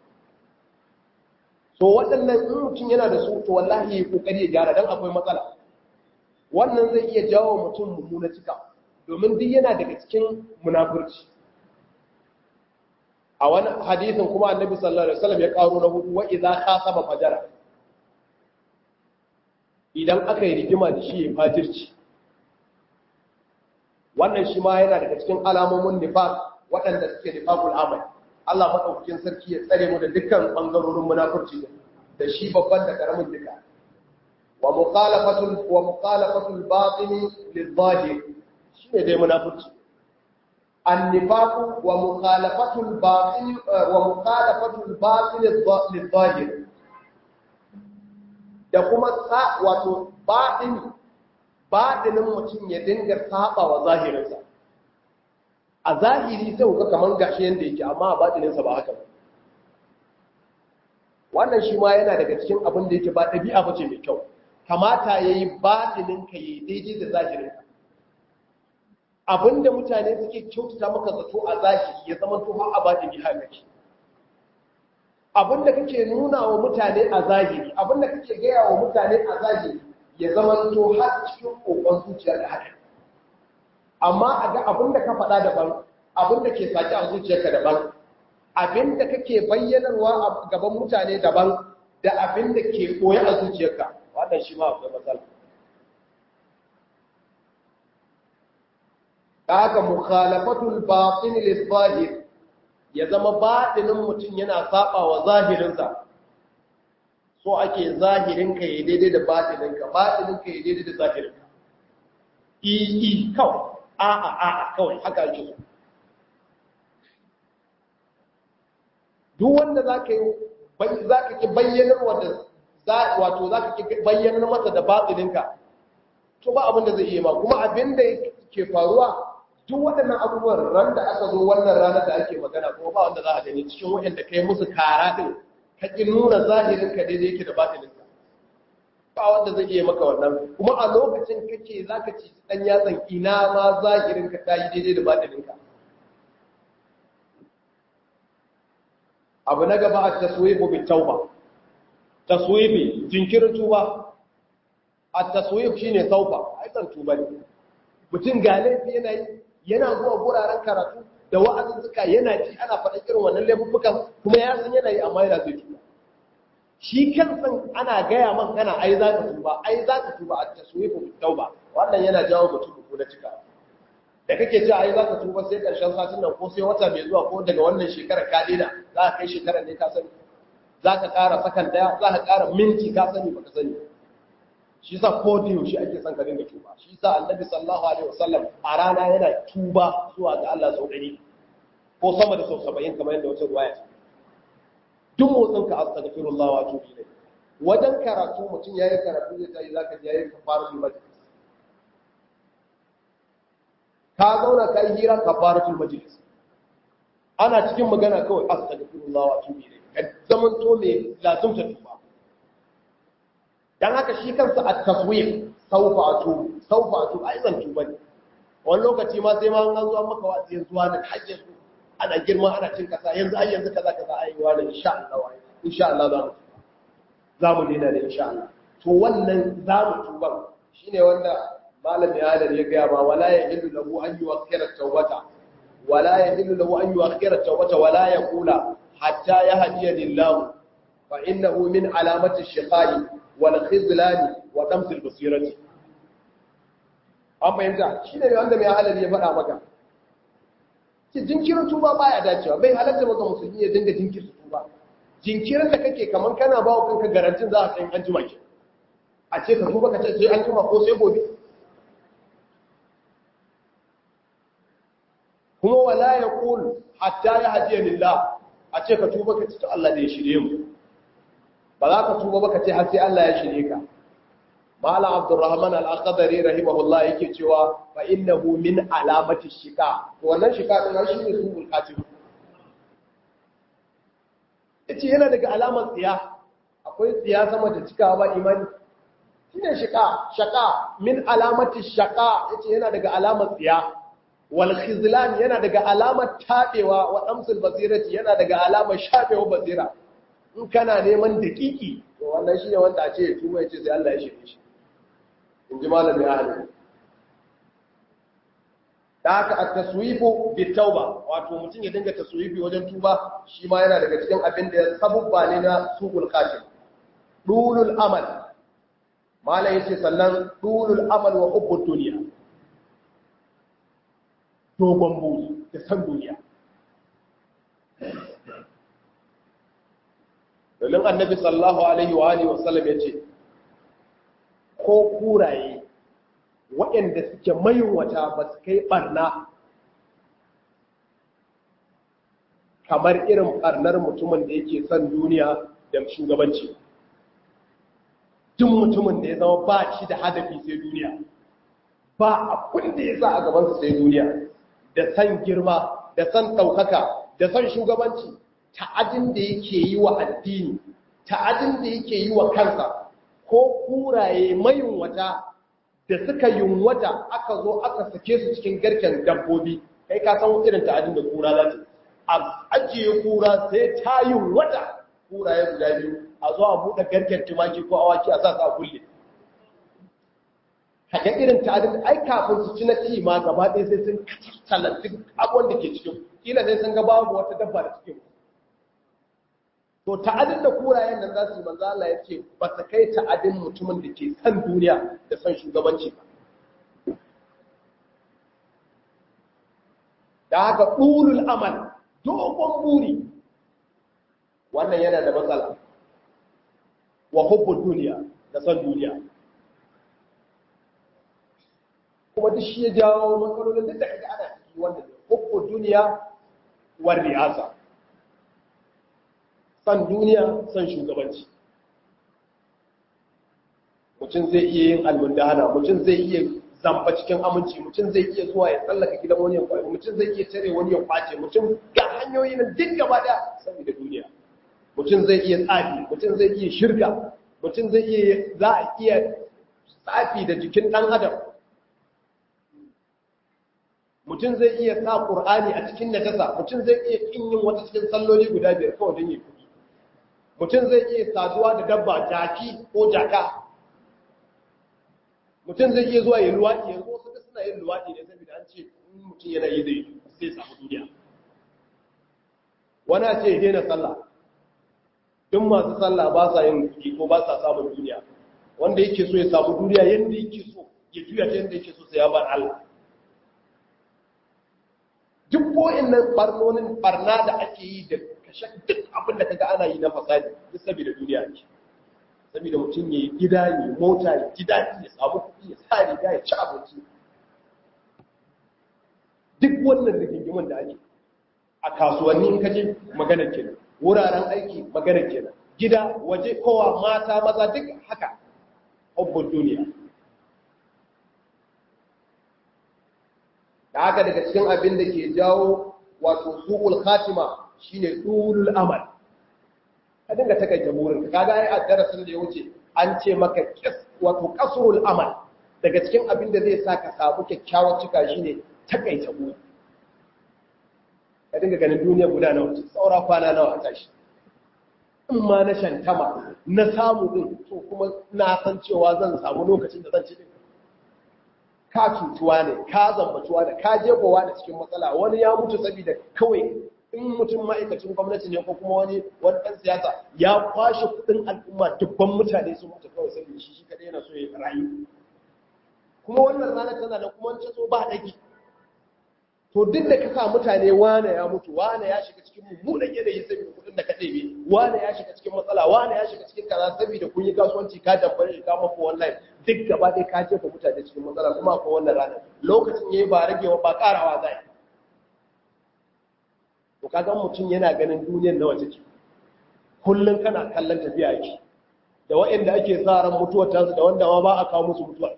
so waɗannan in mutum yana da su to wallahi ya kokari ya gyara dan akwai matsala wannan zai iya jawo mutum mummuna cika domin duk yana daga cikin munafurci a wani hadisin kuma annabi sallallahu alaihi wasallam ya karo na hudu wa idza khasaba fajara idan aka yi rigima da shi ya fajirci wannan shi ma yana daga cikin alamomin nifaq waɗanda suke nifaqul amal Allah madaukakin sarki ya tsare mu da dukkan bangarorin munafurci da shi babban da karamin duka wa mukhalafatul wa mukhalafatul batini lil-zahir shine dai munafurci النفاق ومخالفة الباطن ومخالفة الباطن للظاهر da kuma wato baɗin baɗinin mutum ya dinga saba wa zahirinsa a zahiri sai kuka kaman gashi yanda yake amma a baɗininsa ba haka ba wannan shi ma yana daga cikin abin da yake ba ɗabi'a ba ce mai kyau kamata ya yi baɗininka ya yi daidai da zahirinka abinda mutane suke kyautata maka zato a zahiri ya zama to har abadi bi haka ce abinda kake nuna wa mutane a zahiri abinda kake gaya wa mutane a zahiri ya zama to har cikin kokon zuciya da haka amma a ga abinda ka faɗa daban abinda ke saki a zuciyarka daban abinda kake bayyanarwa a gaban mutane daban da abinda ke koya a zuciyarka wannan shi ma akwai matsala haka mukhalafatul batin lil ya zama batinin mutum yana saba wa zahirinsa so ake zahirin ka yi daidai da batinin ka batinin ka yi daidai da zahirin ka i i kawai a a a a kawai haka ake so duk wanda zaka yi zaka ki bayyanar wanda wato zaka ki bayyanar masa da batinin ka to ba abin da zai iya ma kuma abin da ke faruwa duk waɗannan abubuwan ran da aka zo wannan ranar da ake magana kuma ba wanda za a gani cikin waɗanda kai musu kara ɗin ka ƙi nuna zahirin ka daidai yake da batinin ka ba wanda zai iya maka wannan kuma a lokacin kake za ka ci ɗan yatsan ina ma zahirin ka ta yi daidai da batinin ka abu na gaba a taswifu bi tauba taswifi jinkirin tuba a taswif shine tauba ai san tuba ne mutum ga laifi yana yi yana zuwa guraren karatu da wa'azin suka yana ji ana faɗa irin wannan laifuffukan kuma ya san yana yi amma yana zai tuba shi kansan ana gaya man kana ai za ka tuba ai za ka tuba a taswifu bi tauba wannan yana jawo mutum ko na cika da kake cewa ai za ka tuba sai karshen satin nan ko sai wata mai zuwa ko daga wannan shekara ka daina za ka kai shekarar ne ka sani za ka ƙara sakan daya za ka ƙara minti ka sani baka sani shi sa ko da yaushe ake son ka dinga tuba shi sa annabi sallallahu alaihi wasallam a rana yana tuba zuwa ga Allah sau ɗari ko sama da sau saba'in kamar yadda wata ruwaya ce duk motsin ka astaghfirullah wa atubu ilayh wajen karatu mutum yayi karatu zai tayi zaka ji yayi kafaratul majlis ka zauna kai hira kafaratul majlis ana cikin magana kawai astaghfirullah wa atubu ilayh ka zaman to me lazumta tuba dan haka shi kansa a taswir saufa atu saufa atu ai zan tuba ne wani lokaci ma sai ma an zo an maka wa'azi yanzu wani hajjin su ana girma ana cin kasa yanzu ai yanzu kaza kaza ai wani insha Allah insha Allah za mu za mu dena da insha Allah to wannan za mu tuba shine wanda malami Adam ya ga ba wala yahillu lahu an yuwakkira tawbata wala yahillu lahu an yuwakkira tawbata wala yaqula hatta yahdiya lillahu fa innahu min alamati shiqai wal khizlani wa damsil basirati an fahimta shi ne wanda mai halali ya faɗa maka ki jinkirin tuba baya dacewa bai halatta maka musulmi ya dinga jinkirta tuba jinkirin da kake kaman kana ba wa kanka garantin za a kai an jima ki a ce ka tuba ka ce sai an jima ko sai gobe kuma wala ya qul hatta ya hadiya lillah a ce ka tuba ka ce to Allah da ya shirye mu ba za ka tuba ba ka ce har sai Allah ya shirye ka Mala Abdurrahman al-Aqdari rahimahullah yake cewa fa innahu min alamati shika to wannan shika din shi ne subul khatim yace yana daga alamar tsiya akwai tsiya sama da cikawa ba imani shine shaka shaka min alamati shaka yace yana daga alamar tsiya wal khizlan yana daga alamar tabewa wa damsul basirati yana daga alamar shafewa basira in kana neman dakiki to wannan shine wanda a ce ya tuba yace sai Allah ya shirye shi in ji malamin ahli da haka a taswifu bi tauba wato mutum ya dinga taswifi wajen tuba shi ma yana daga cikin abin da ya sabubba ne na suqul qatil dulul amal malai yace sannan dulul amal wa hubbud dunya dogon buri da san duniya domin annabi sallallahu alaihi wa alihi wasallam yace ko kuraye waɗanda suke mayunwata ba su kai ɓarna kamar irin ɓarnar mutumin da yake son duniya da shugabanci duk mutumin da ya zama ba shi da hadafi sai duniya ba abin da ya sa a gabansa sai duniya da san girma da san ɗaukaka da san shugabanci ta'adin da yake yi wa addini ta'adin da yake yi wa kansa ko kuraye mayunwata da suka yunwata aka zo aka sake su cikin garken dabbobi kai ka san irin ta'adin da kura za ta a ajiye kura sai ta yunwata kuraye guda biyu a zo a buɗe garken tumaki ko awaki a sa su a kulle kaga irin ta'adin ai kafin su ci na ci ma gaba ɗaya sai sun kacala duk abubuwan da ke cikin kila sai sun ga babu wata dabba da cikin to ta'adin da kurayen nan za su yi manzo Allah ya ce ba ta kai ta'adin mutumin da ke san duniya da san shugabanci ba da haka ɗulul amal dogon buri wannan yana da matsala wa hubbun duniya da san duniya kuma duk shi ya jawo matsalolin duk da kaga ana ciki wannan hubbun duniya war riyasa san duniya san shugabanci mutum zai iya yin almundana mutum zai iya zamba cikin aminci mutum zai iya zuwa ya tsallaka gidan wani ya kwace mutum zai iya tare wani ya kwace mutum ga hanyoyi nan duk gaba da saboda duniya mutum zai iya tsafi mutum zai iya shirka mutum zai iya za a iya tsafi da jikin dan adam mutum zai iya sa qur'ani a cikin najasa mutum zai iya kin yin wata cikin salloli guda biyar kawai don yi kuɗi mutum zai iya saduwa da dabba jaki ko jaka mutum zai iya zuwa yin luwaɗi yanzu wasu suna yin luwaɗi ne saboda an ce in mutum yana yi zai zai samu duniya wani a ce ya daina sallah duk masu sallah ba sa yin kuɗi ko ba sa samun duniya wanda yake so ya samu duniya yadda yake so ya juya ta yadda yake so sai ya bar Allah duk ko'in nan barnonin barna da ake yi da kashe duk abin da kaga ana yi na fasadi duk saboda duniya ne saboda mutum ya yi gida ya mota ya ji daɗi ya samu kuɗi ya sa riga ya ci abinci duk wannan rigingimin da ake a kasuwanni in kaje maganar kenan wuraren aiki maganar kenan gida waje kowa mata maza duk haka hubbun duniya da haka daga cikin abin da ke jawo wato su'ul khatima shine dulul amal ka dinga takaita burin ka kaga ai a darasin da ya wuce an ce maka kis wato kasrul amal daga cikin abin da zai sa ka samu kyakkyawar cika shine takaita buri ka dinga ganin duniya guda nawa ce saura kwana nawa a tashi in ma na shantama na samu din to kuma na san cewa zan samu lokacin da zan ci din ka cutuwa ne ka zambacuwa da ka jefowa da cikin matsala wani ya mutu saboda kawai in mutum ma'aikacin gwamnati ne ko kuma wani wani ɗan siyasa ya kwashe kuɗin al'umma dubban mutane sun mutu kawai saboda shi shi kadai yana so ya rayu kuma wannan ranar tana da kuma ta so ba daki to duk da ka sa mutane wane ya mutu wane ya shiga cikin mummunan yanayi saboda kuɗin da ka ɗebe wane ya shiga cikin matsala wane ya shiga cikin kaza saboda kun yi kasuwanci ka dabbar shi ka mafi wannan duk gaba ɗaya ka jefa mutane cikin matsala kuma ko wannan ranar lokacin yayi ba ragewa ba karawa zai to kaga mutum yana ganin duniyar nawa take kullun kana kallon tafiya yake da waɗanda ake sa ran mutuwar tasu da wanda ma ba a kawo musu mutuwa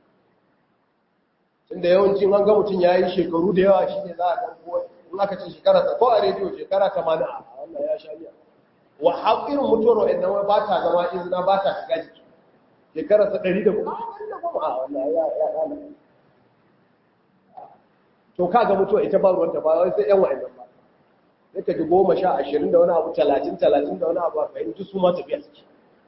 tunda yawancin an ga mutum ya yi shekaru da yawa shine za a ga ko in aka ce shekara ta ko a rediyo shekara 80 a wannan ya sha miya wa haƙirin mutuwar waɗannan ba ta zama izina ba ta shiga jiki shekara sa ɗari da goma a goma a wannan ya ya ɗana to kaga mutuwa ita ba ruwanta ba wai sai yan wa'annan ba sai ka ji goma sha ashirin da wani abu talatin talatin da wani abu a fahimci su ma tafiya suke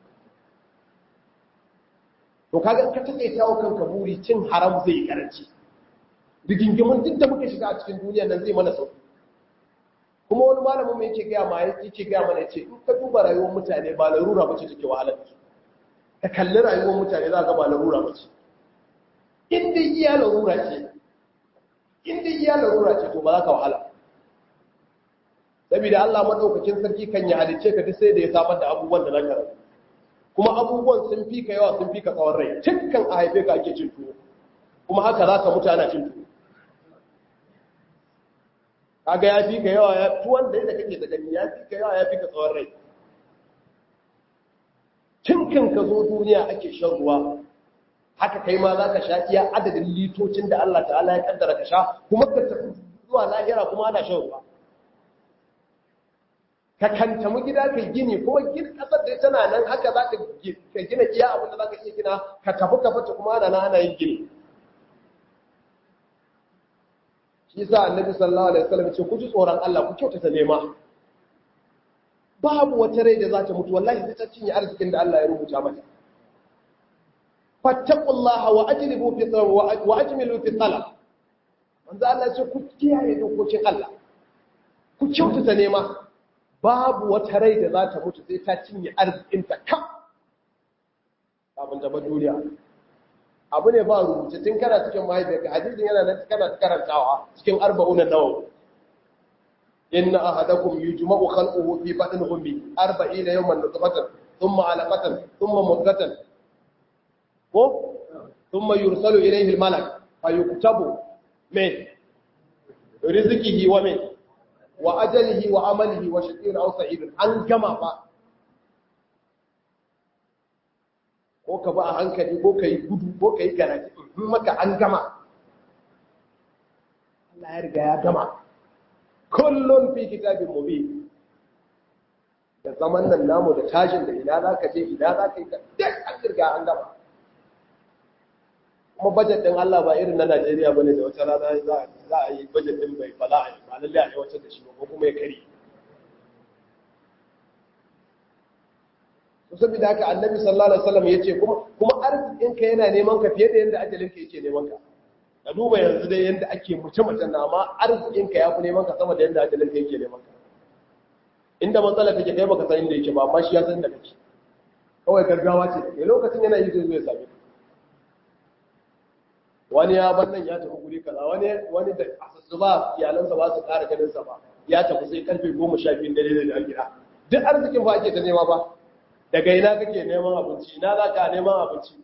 to kaga ka take tawo kanka buri cin haram zai yi karanci rigingimin duk da muka shiga a cikin duniya nan zai mana sauki kuma wani malamin mai yake gaya ma yake gaya mana yace in ka duba rayuwar mutane ba larura bace take wahalar da su ka kalli rayuwar mutane za ka ba larura bace in dai iya larura ce in dai iya larura ce to ba za ka wahala saboda Allah madaukakin sarki kan ya halice ka duk sai da ya samar da abubuwan da za ka rabu kuma abubuwan sun fi ka yawa sun fi ka tsawon rai kan a haife ka ake cin tuwo kuma haka za ka mutu ana cin tuwo kaga ya fi ka yawa ya tuwon da yadda kake da gani ya fi ka yawa ya fi ka tsawon rai kan ka zo duniya ake shan ruwa haka kai ma za ka sha iya adadin litocin da Allah ta'ala ya kaddara ka sha kuma ka tafi zuwa lahira kuma ana shan ruwa ka kantamu gida ka gini kuma gina kasar da tana nan haka za ka gina iya abin da za ka iya gina ka tafi ka fata kuma ana ana yin gini shi sa annabi sallallahu alaihi wasallam ce ku ji tsoron Allah ku kyautata nema babu wata rai da za ta mutu wallahi sai ta cinye arzikin da Allah ya rubuta mata fattaqullaha wa ajlibu fi wa ajmilu fi talab manzo Allah ce ku kiyaye dokokin Allah ku kyautata nema babu wata rai da za ta mutu sai ta cinye arzikinta kam abin da ba duniya abu ne ba rubuce tun kana cikin mahaifiyarka hadisin yana nan kana karantawa cikin arba'unan nawawi inna ahadakum yujma'u khalquhu fi batni ummi 40 yawman nutfatan thumma 'alaqatan thumma mudghatan ko thumma yursalu ilayhi al-malak fayuktabu min rizqihi wa min wa ajalihi wa amalihi wa shaqiyun aw sa'idun an gama ba ko ka ba a hankali ko kai gudu ko kai garaji in maka an gama Allah ya riga ya gama kullun fi kitabin mubin da zaman nan namu da tashin da ina zaka je ina zaka yi duk an riga an gama kuma budget din Allah ba irin na Najeriya bane da wata rana za za a yi budget din bai fala a yi ba lalle a aiwatar da shi ba ko kuma ya kare to saboda haka Annabi sallallahu alaihi wasallam yace kuma kuma arzikin ka yana neman ka fiye da yanda ajalin ka yake neman ka ka duba yanzu dai yanda ake mutum mutum na amma arzikin ka yafi neman ka sama da yanda ajalin ka yake neman ka inda matsala kake kai baka san inda yake ba amma shi ya san da kake kawai gaggawa ce kai lokacin yana yi zai zo ya same ka wani ya bar nan ya tafi guri kaza wani wani da asassu ba iyalansa ba su ƙara ganin sa ba ya tafi sai karfe 12 dare da gida duk arzikin fa ake ta nema ba daga ina kake neman abinci ina za ka neman abinci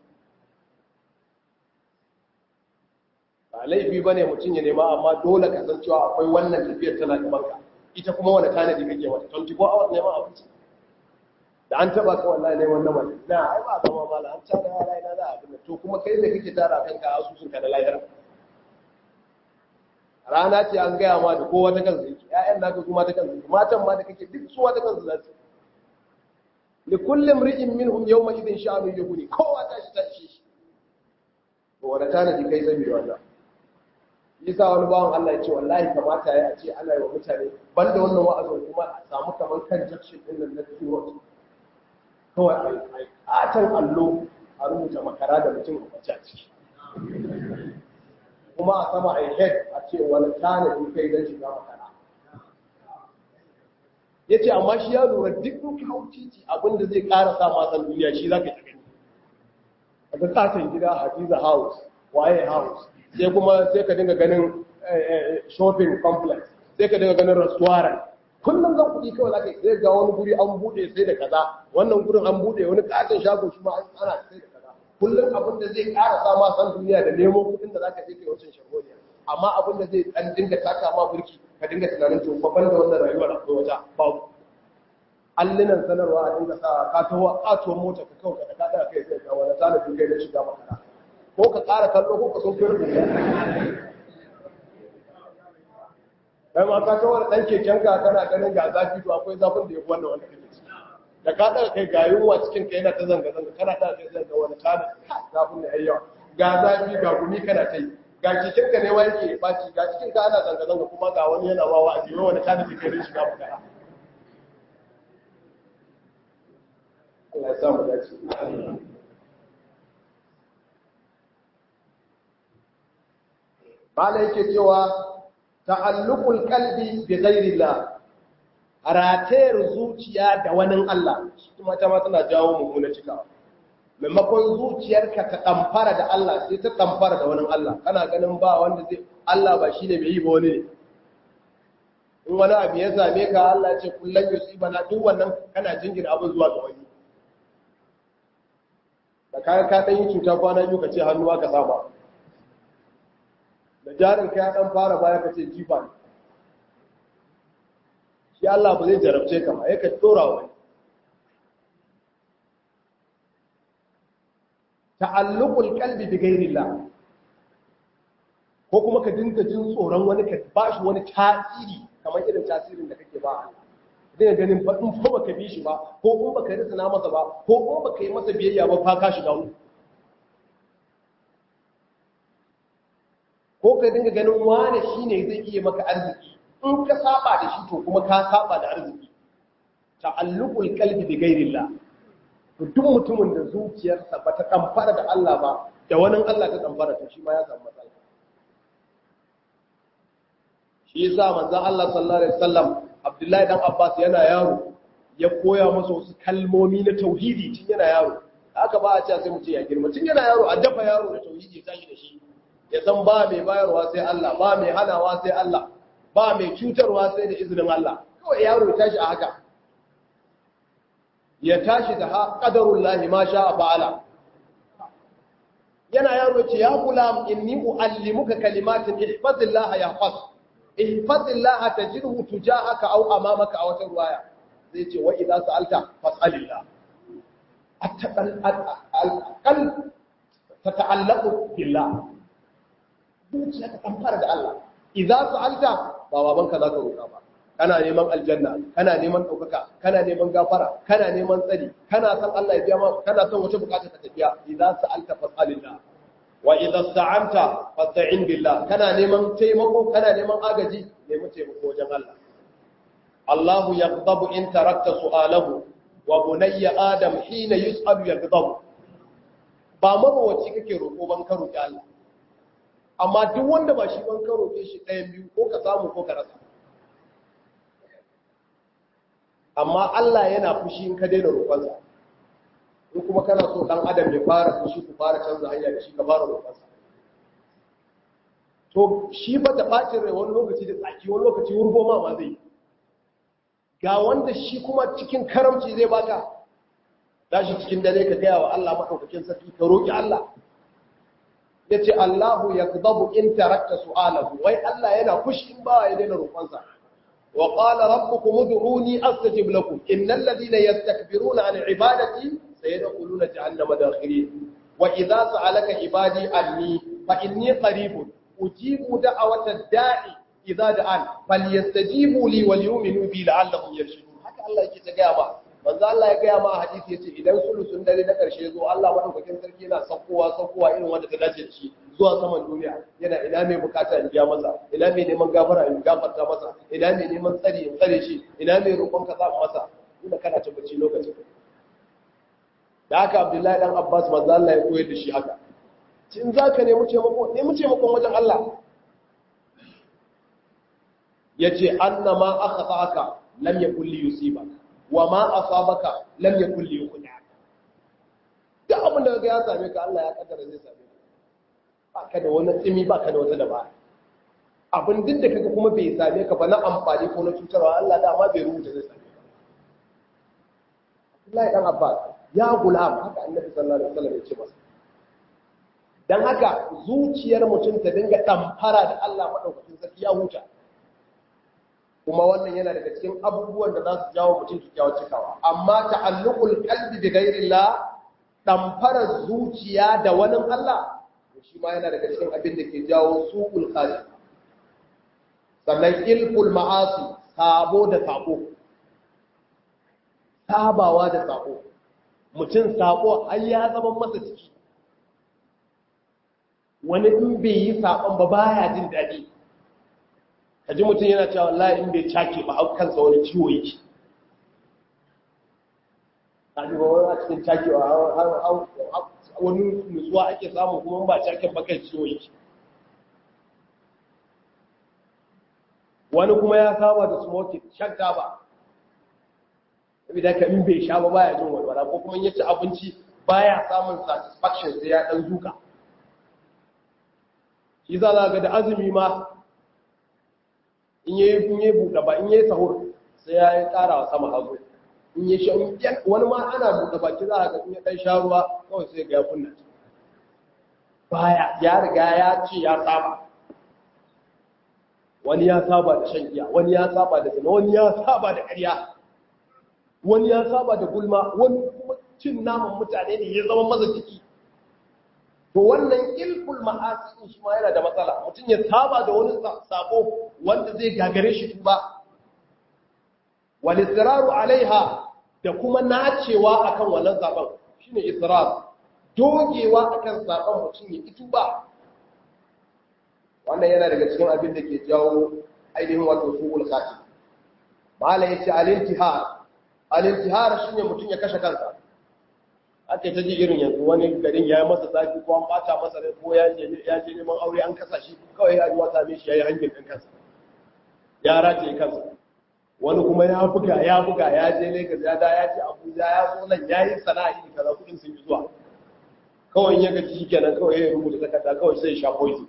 ba laifi ba ne mutum ya nema amma dole ka san cewa akwai wannan tafiyar tana gaban ka ita kuma wani tanadi kake mata 24 hours neman abinci da an taba ka wallahi neman na mali na ai ba zama mala an tara yara ina za a abin to kuma kai da kake tara kanka asusun ka da lahira rana ce an gaya ma da kowa ta kansu yake ƴaƴan naka kuma ta kansu matan ma da kake duk suwa ta kansu za su li kulli imri'in minhum yawma idhin sha'anu yughni kowa ta shi ta shi shi to wanda tanadi kai sabi wannan yasa wani bawan Allah ya ce wallahi kamata ya ce ana yi wa mutane banda wannan wa'azin kuma a samu kamar kan jakshin din nan na turot kawai a can allo a rubuta makara da mutum a kwace a ciki kuma a sama a head a ce wani tanadi kai don shiga makara ya ce amma shi ya lura duk in hau titi abinda zai ƙara sa masan duniya shi za ka ta gani a ga katon gida hadiza house waye house sai kuma sai ka dinga ganin shopping complex sai ka dinga ganin restaurant kullum zan kuɗi kawai za ka sai ga wani guri an buɗe sai da kaza wannan gurin an buɗe wani katon shago shi ma ana sai da kaza kullum abin da zai ƙara sa ma san duniya da nemo kuɗin da za ka je kai wancan shagoniya amma abin da zai ɗan dinga taka ma burki ka dinga tunanin to babban da wannan rayuwar akwai wata babu allinan sanarwa a dinga sa ka taho katuwar mota ka kawai ka kada kai sai ga wani talibin kai da shiga makara ko ka ƙara kallo ko ka sun fi rubuta kai ma ka kawar ɗan kekenka kana ganin ga zafi to akwai zafin da ya fi wannan wanda kake ci da ka daga kai ga yunwa cikin kai yana ta zanga zanga kana ta kai zanga wani kana zafin da yawa ga zafi ga gumi kana ta yi ga cikin ka ne wa yake baci ga cikin ka ana zanga zanga kuma ga wani yana wawa a jiwa wani kana cikin shiga magana Allah ya samu dace Bala yake cewa ta'alluqul qalbi bi ghairillah ratayar zuciya da wani Allah kuma ta ma tana jawo mummuna cikawa maimakon zuciyarka ta ɗamfara da Allah sai ta ɗamfara da wani Allah kana ganin ba wanda zai Allah ba shine mai yi ba wani ne in wani abu ya same ka Allah ce kullum yusiba na duk wannan kana jingina abin zuwa ga wani da kayan ka ɗan yi cuta kwana biyu ka ce hannuwa ka saba da jarin ka ya ɗan fara baya ka ce jifa ne shi Allah ba zai jarabce ka ba ya ka tora wani ta'alluqul qalbi bi ghayrillah ko kuma ka dinga jin tsoron wani ka ba shi wani tasiri kamar irin tasirin da kake ba dinga ganin ba in fa baka bi shi ba ko in baka risana masa ba ko in baka yi masa biyayya ba fa ka shiga uku ko ka dinga ganin wani shine zai iya maka arziki in ka saba da shi to kuma ka saba da arziki ta'alluqul qalbi bi ghayrillah to duk mutumin da zuciyarsa ba ta kamfara da Allah ba da wani Allah ta kamfara to shi ma ya samu matsala shi yasa manzon Allah sallallahu alaihi wasallam Abdullahi dan Abbas yana yaro ya koya masa wasu kalmomi na tauhidi tun yana yaro haka ba a ce sai mu ce ya girma tun yana yaro a dafa yaro da tauhidi ya tashi da shi ya san ba mai bayarwa sai Allah ba mai hanawa sai Allah ba mai cutarwa sai da izinin Allah kawai yaro ya tashi a haka ya tashi da ƙadarun lahi ma sha a fa'ala yana yaro ce ya kula inni u'allimuka kalimatin ihfazillaha ya fas ihfazillaha tajidhu tujahaka aw amamaka a wata ruwaya zai ce wa idza sa'alta fas'alillah at-taqal tata'allaqu billah zuciya ta kamfara da Allah idza sa'alta ba babanka zaka roƙa ba kana neman aljanna kana neman ɗaukaka kana neman gafara kana neman tsari kana san Allah ya biya ma kana son wata bukata ta tafiya idza sa'alta fas'alillah wa idza sta'anta fasta'in billah kana neman taimako kana neman agaji nemi taimako wajen Allah Allahu yaghdabu in tarakta su'alahu wa bunayya adam hina yus'alu yaghdabu ba mabawaci kake roƙo ban ka roƙi Allah amma duk wanda ba shi ban ka roƙe shi ɗayan biyu ko ka samu ko ka rasa amma Allah yana fushi in ka daina roƙonsa in kuma kana so dan adam ya fara fushi ku fara canza hanya da shi ka fara roƙonsa to shi ba da bacin rai wani lokaci da tsaki wani lokaci wurgo ma ma zai ga wanda shi kuma cikin karamci zai baka tashi cikin dare ka gaya wa Allah madaukakin sarki ka roƙi Allah yace Allahu yakdabu in tarakta su'alahu wai Allah yana fushi in ba ya daina roƙonsa وقال ربكم ادعوني استجب لكم ان الذين يستكبرون عن عبادتي سيدخلون جهنم داخرين واذا سالك عبادي عني فاني قريب اجيب دعوه الداعي اذا دعان فليستجيبوا لي وليؤمنوا بي لعلهم يرشدون haka Allah yake ta gaya ba manzo Allah ya gaya ma a hadisi yace idan sulusun dare na karshe zo Allah madaukakin sarki yana saukowa saukowa irin wanda ta dace da shi zuwa saman duniya yana ina mai bukata in biya masa ina mai neman gafara in gafarta masa ina mai neman tsari in tsare shi ina mai roƙon ka sa masa ina kana ta bacci lokacin da haka Abdullahi dan Abbas manzo Allah ya koyar da shi haka cin zaka nemi taimako nemi taimakon wajen Allah yace annama akhata'aka lam yakul li yusibaka wa ma asabaka lam yakul li yukhdi'aka duk abin da ga ya same ka Allah ya kaddara zai same ka baka da wani tsimi baka da wata dabara abin duk da kaga kuma bai same ka ba na amfani ko na cutarwa Allah dama bai rubuta zai same ka Abdullahi dan Abbas ya gulam haka Annabi sallallahu alaihi wasallam ya ce masa dan haka zuciyar mutum ta dinga damfara da Allah madaukakin sarki ya huta kuma wannan yana daga cikin abubuwan da za su jawo mutum kyakkyawar cikawa amma ta'alluqul qalbi bi ghairillah damfara zuciya da wani Allah shi ma yana daga cikin abin da ke jawo suqul qalbi sannan ilful ma'asi sabo da sabo sabawa da sako mutum sako har ya zama masa ciki wani in bai yi sakon ba baya jin daɗi kaji mutum yana cewa wallahi in bai cake ba hau kansa wani ciwo yake kaji ba wani a cikin cakewa wani nutsuwa ake samu kuma ba caken ba kai ciwo yake wani kuma ya saba da smoking shan taba saboda ka in bai sha ba baya jin walwala ko kuma ya ci abinci baya samun satisfaction sai ya dan zuka shi za za ga da azumi ma in yi in yi buɗe ba in yi sahur sai ya yi ƙara wa sama hazo in yi sha wani ma ana buɗe baki za a ga in ya ɗan sha ruwa kawai sai ga ya kunna baya ya riga ya ce ya saba wani ya saba da shan giya wani ya saba da zina wani ya saba da ƙarya wani ya saba da gulma wani kuma cin naman mutane ne ya zama maza jiki to wannan ilful ma'asi shi ma yana da matsala mutum ya saba da wani sabo wanda zai gagare shi tuba wal israru alaiha da kuma nacewa akan wannan zaben shine israr dogewa akan zaben mutum ya ki tuba wannan yana daga cikin abin da ke jawo ainihin wato su'ul khatim mala yace al-intihar al-intihar shine mutum ya kashe kansa ake ta ji irin yanzu wani garin ya yi masa zafi ko an bata masa rai ko ya je ya je neman aure an kasa shi kawai ya ji wata me shi yayi hangin din kansa ya race kansa wani kuma ya buga ya buga ya je Lagos ya da ya ce Abuja ya zo nan ya yi sana'a iri kaza kudin sun yi zuwa kawai ya gaji shikenan kawai ya rubuta takarda kawai sai ya sha poison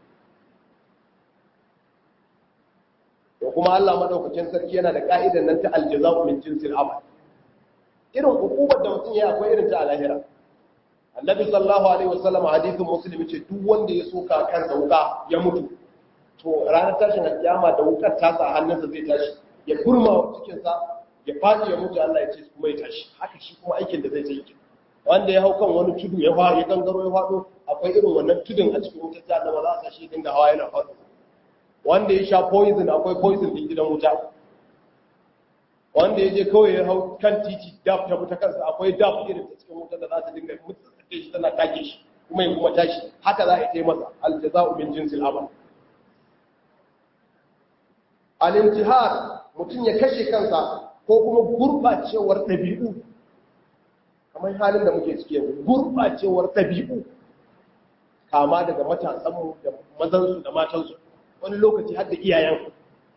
to kuma Allah madaukakin sarki yana da ka'idan nan ta aljaza'u min jinsil amal irin hukumar da mutum ya akwai irin ta a lahira annabi sallallahu alaihi wasallam hadithin muslim ce duk wanda ya soka kansa wuka ya mutu to ranar tashin alkiyama da wukar ta sa hannunsa zai tashi ya kurma cikin sa ya fadi ya mutu Allah ya ce kuma ya tashi haka shi kuma aikin da zai ta yi wanda ya hau kan wani tudu ya fa ya gangaro ya fado akwai irin wannan tudun a cikin wutar jahannama za a sa shi dinga hawa yana fado wanda ya sha poison akwai poison din gidan wuta wanda ya je kawai ya hau kan titi daf ta wuta kansa akwai daf irin ta cikin wuta da za ta dinga mutsatsace shi tana take shi kuma ya kuma tashi haka za a yi masa aljaza'u min jinsil amal al-intihar mutum ya kashe kansa ko kuma gurbacewar ɗabi'u kamar halin da muke ciki yanzu gurbacewar ɗabi'u kama daga matasanmu da mazansu da matansu wani lokaci har da iyayen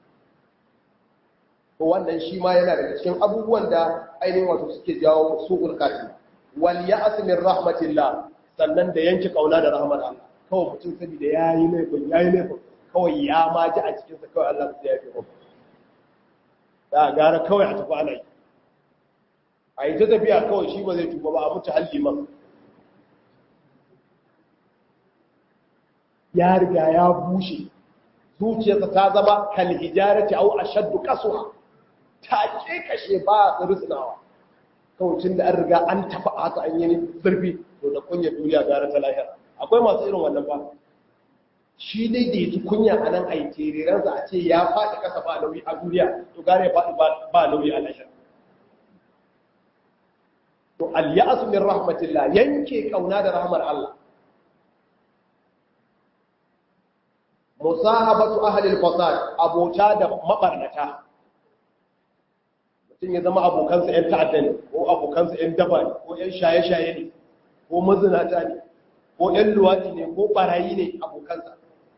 to wannan shi ma yana daga cikin abubuwan da ainihin wato suke jawo su'ul khatima wal ya'as min rahmatillah sannan da yanke kauna da rahmar Allah kawai mutum saboda yayi laifin yayi laifin kawai ya ma ji a cikin sa kawai Allah ya yafe masa da gara kawai a tafi ana yi a yi ta tafiya kawai shi ba zai tuba ba a mutu halli man ya riga ya bushe zuciyarsa ta zama kal hijarati aw ashaddu qaswa ta kashe ba rusnawa kawai tun da an riga an tafi haka an yi zurfi to da kunya duniya gara ta lahira akwai masu irin wannan ba shi dai da yake kunya a nan a yi tereransa a ce ya faɗi ƙasa ba nauyi a duniya to gare ya faɗi ba nauyi a lahira to al-ya'su min rahmatillah yanke kauna da rahmar Allah musahabatu ahli al-fasad abota da mabarnata mutum ya zama abokansa ‘yan ta'adda ne ko abokansa ‘yan daba ne ko ‘yan shaye-shaye ne ko mazinata ne ko ‘yan luwaɗi ne ko ɓarayi ne abokansa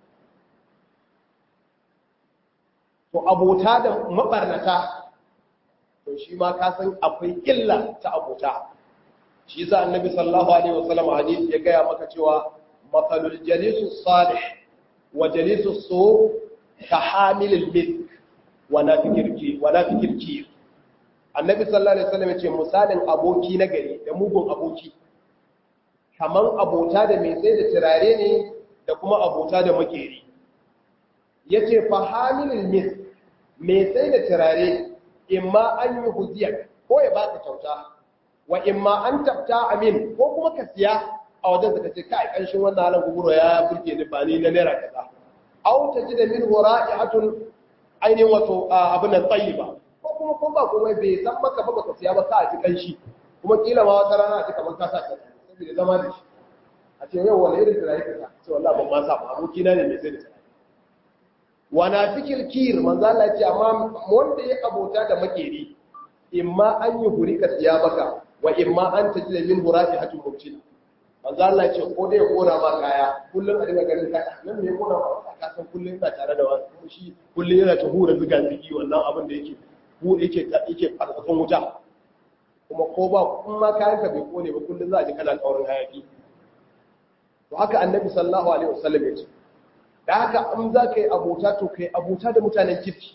to abota da maɓarnata to shi ma ka san akwai illa ta abota shi za annabi sallallahu alaihi wasallam hadisi ya gaya maka cewa matsalul jalisu salih wa jalisu so ka hamilil misk wa na fikirki annabi sallallahu alaihi wasallam yace misalin aboki na gari da mugun aboki kaman abota da mai sai da turare ne da kuma abota da makeri yace fa hamilul mis mai sai da turare imma an yi huziyar ko ya baka kyauta wa imma an tafta amin ko kuma ka siya a wajen da kace kai kanshin wannan halan guguro ya burge ni ba ni na naira kaza aw tajida min wara'ihatun ainihin wato abin nan tsayiba ko kuma ko ba komai bai san maka ba baka siya ba ka ji kanshi kuma kila ma wata rana a ce kamar ka sa ta saboda zama da shi a ce yau wani irin turare ka sa ce wallahi ban ma sa ba aboki na ne mai sai da turare wana fikil kir manzo Allah ya ce amma wanda ya abota da makeri imma an yi hurika siya baka wa imma an tajida min hurafi hatun mubtina manzo Allah ya ce ko dai kora ma kaya kullun a dinga ganin kaya nan ne kora ma ka san kullun ina tare da wani kuma shi kullun yana ta hura zuga zigi wannan abin da yake hu yake yake farkafin wuta kuma ko ba kuma kayan ka bai kone ba kullun za a ji kana kaurin hayaki to haka annabi sallallahu alaihi wasallam ya ce da haka in za ka yi abota to ka yi abota da mutanen kirki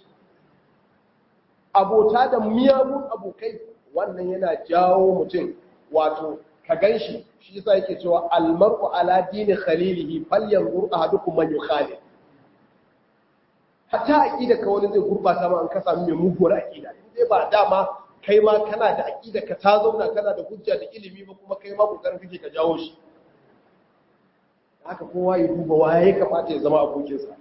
abota da miyagun abokai wannan yana jawo mutum wato ka gan shi shi yasa yake cewa almar'u ala dini khalilihi falyanzur ahadukum man yukhalil hatta aqida ka wani zai gurbata ma an ka samu mai muguwar aqida sai ba dama kai ma kana da aqida ka ta zauna kana da hujja da ilimi ba kuma kai ma kokarin kake ka jawo shi haka kowa ya duba waye ya kamata ya zama abokinsa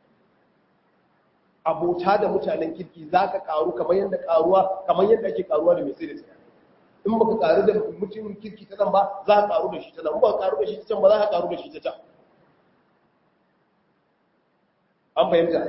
abota da mutanen kirki za ka karu kamar yadda karuwa kamar yadda ake karuwa da mai sai da sai in baka karu da mutumin kirki ta nan ba za ka karu da shi ta nan ba ka karu da shi ta can ba za ka karu da shi ta can an fahimta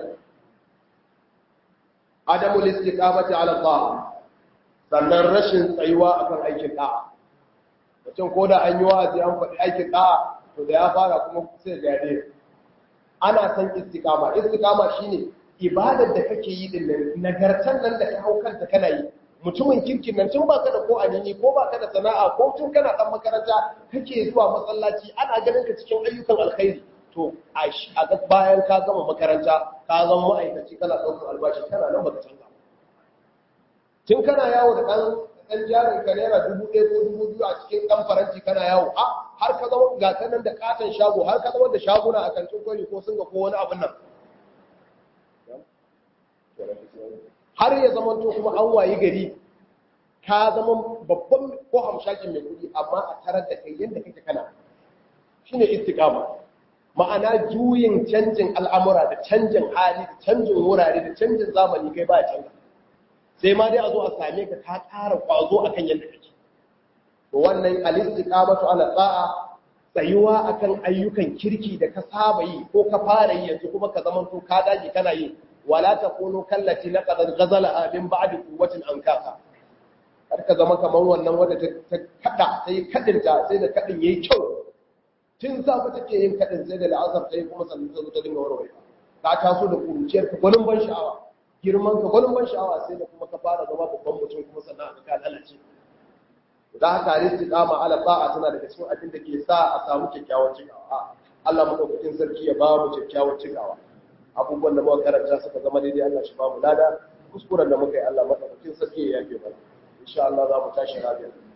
adamu listiqamati ala ta'a sannan rashin tsayuwa akan aikin da'a mutum ko da an yi wa'azi an faɗi aikin da'a to da ya fara kuma sai gade ana san istiqama istiqama shine ibadar da kake yi din nan nagartan nan da ka hau kanta kana yi mutumin kirkin nan tun baka da ko anini ko baka da sana'a ko tun kana dan makaranta kake zuwa masallaci ana ganin ka cikin ayyukan alkhairi to a ga bayan ka gama makaranta ka zama ma'aikaci kana ɗaukar albashi kana nan baka canza tun kana yawo da ɗan ɗan jarin ka naira dubu ɗaya ko dubu biyu a cikin ɗan faranti kana yawo a har ka zama ga ta nan da katon shago har ka zama da shaguna a kantin kwari ko sun ga ko wani abin nan har ya zama to kuma an wayi gari ka zama babban ko hamshakin mai kuɗi amma a tarar da kai yadda kake kana shine istiqama ma'ana juyin canjin al'amura da canjin hali da canjin wurare da canjin zamani kai ba a canza sai ma dai a zo a same ka ka ƙara ƙwazo akan yadda kake wannan al-istiqamatu ala ta'a tsayuwa akan ayyukan kirki da ka saba yi ko ka fara yi yanzu kuma ka zama to ka dage kana yi wala takunu kallati laqad ghazala min ba'di quwwatin ankaka har ka zama kamar wannan wanda ta kada sai kadinta sai da kadin yayi kyau tun safe take yin kadin sai da la'asar sai kuma sannan ta zo ta dinga warware ka taso da kuruciyar ka gwanin ban sha'awa girman ka gwanin ban sha'awa sai da kuma ka fara zama babban mutum kuma sannan ka lalace da haka istiqama ala ba'a tana daga cikin abin da ke sa a samu kyakkyawan cikawa Allah madaukakin sarki ya ba mu kyakkyawan cikawa abubuwan da muka karanta suka zama daidai Allah shi ba mu lada kuskuren da muka yi Allah madaukakin sarki ya yafe mana insha Allah za mu tashi rabiya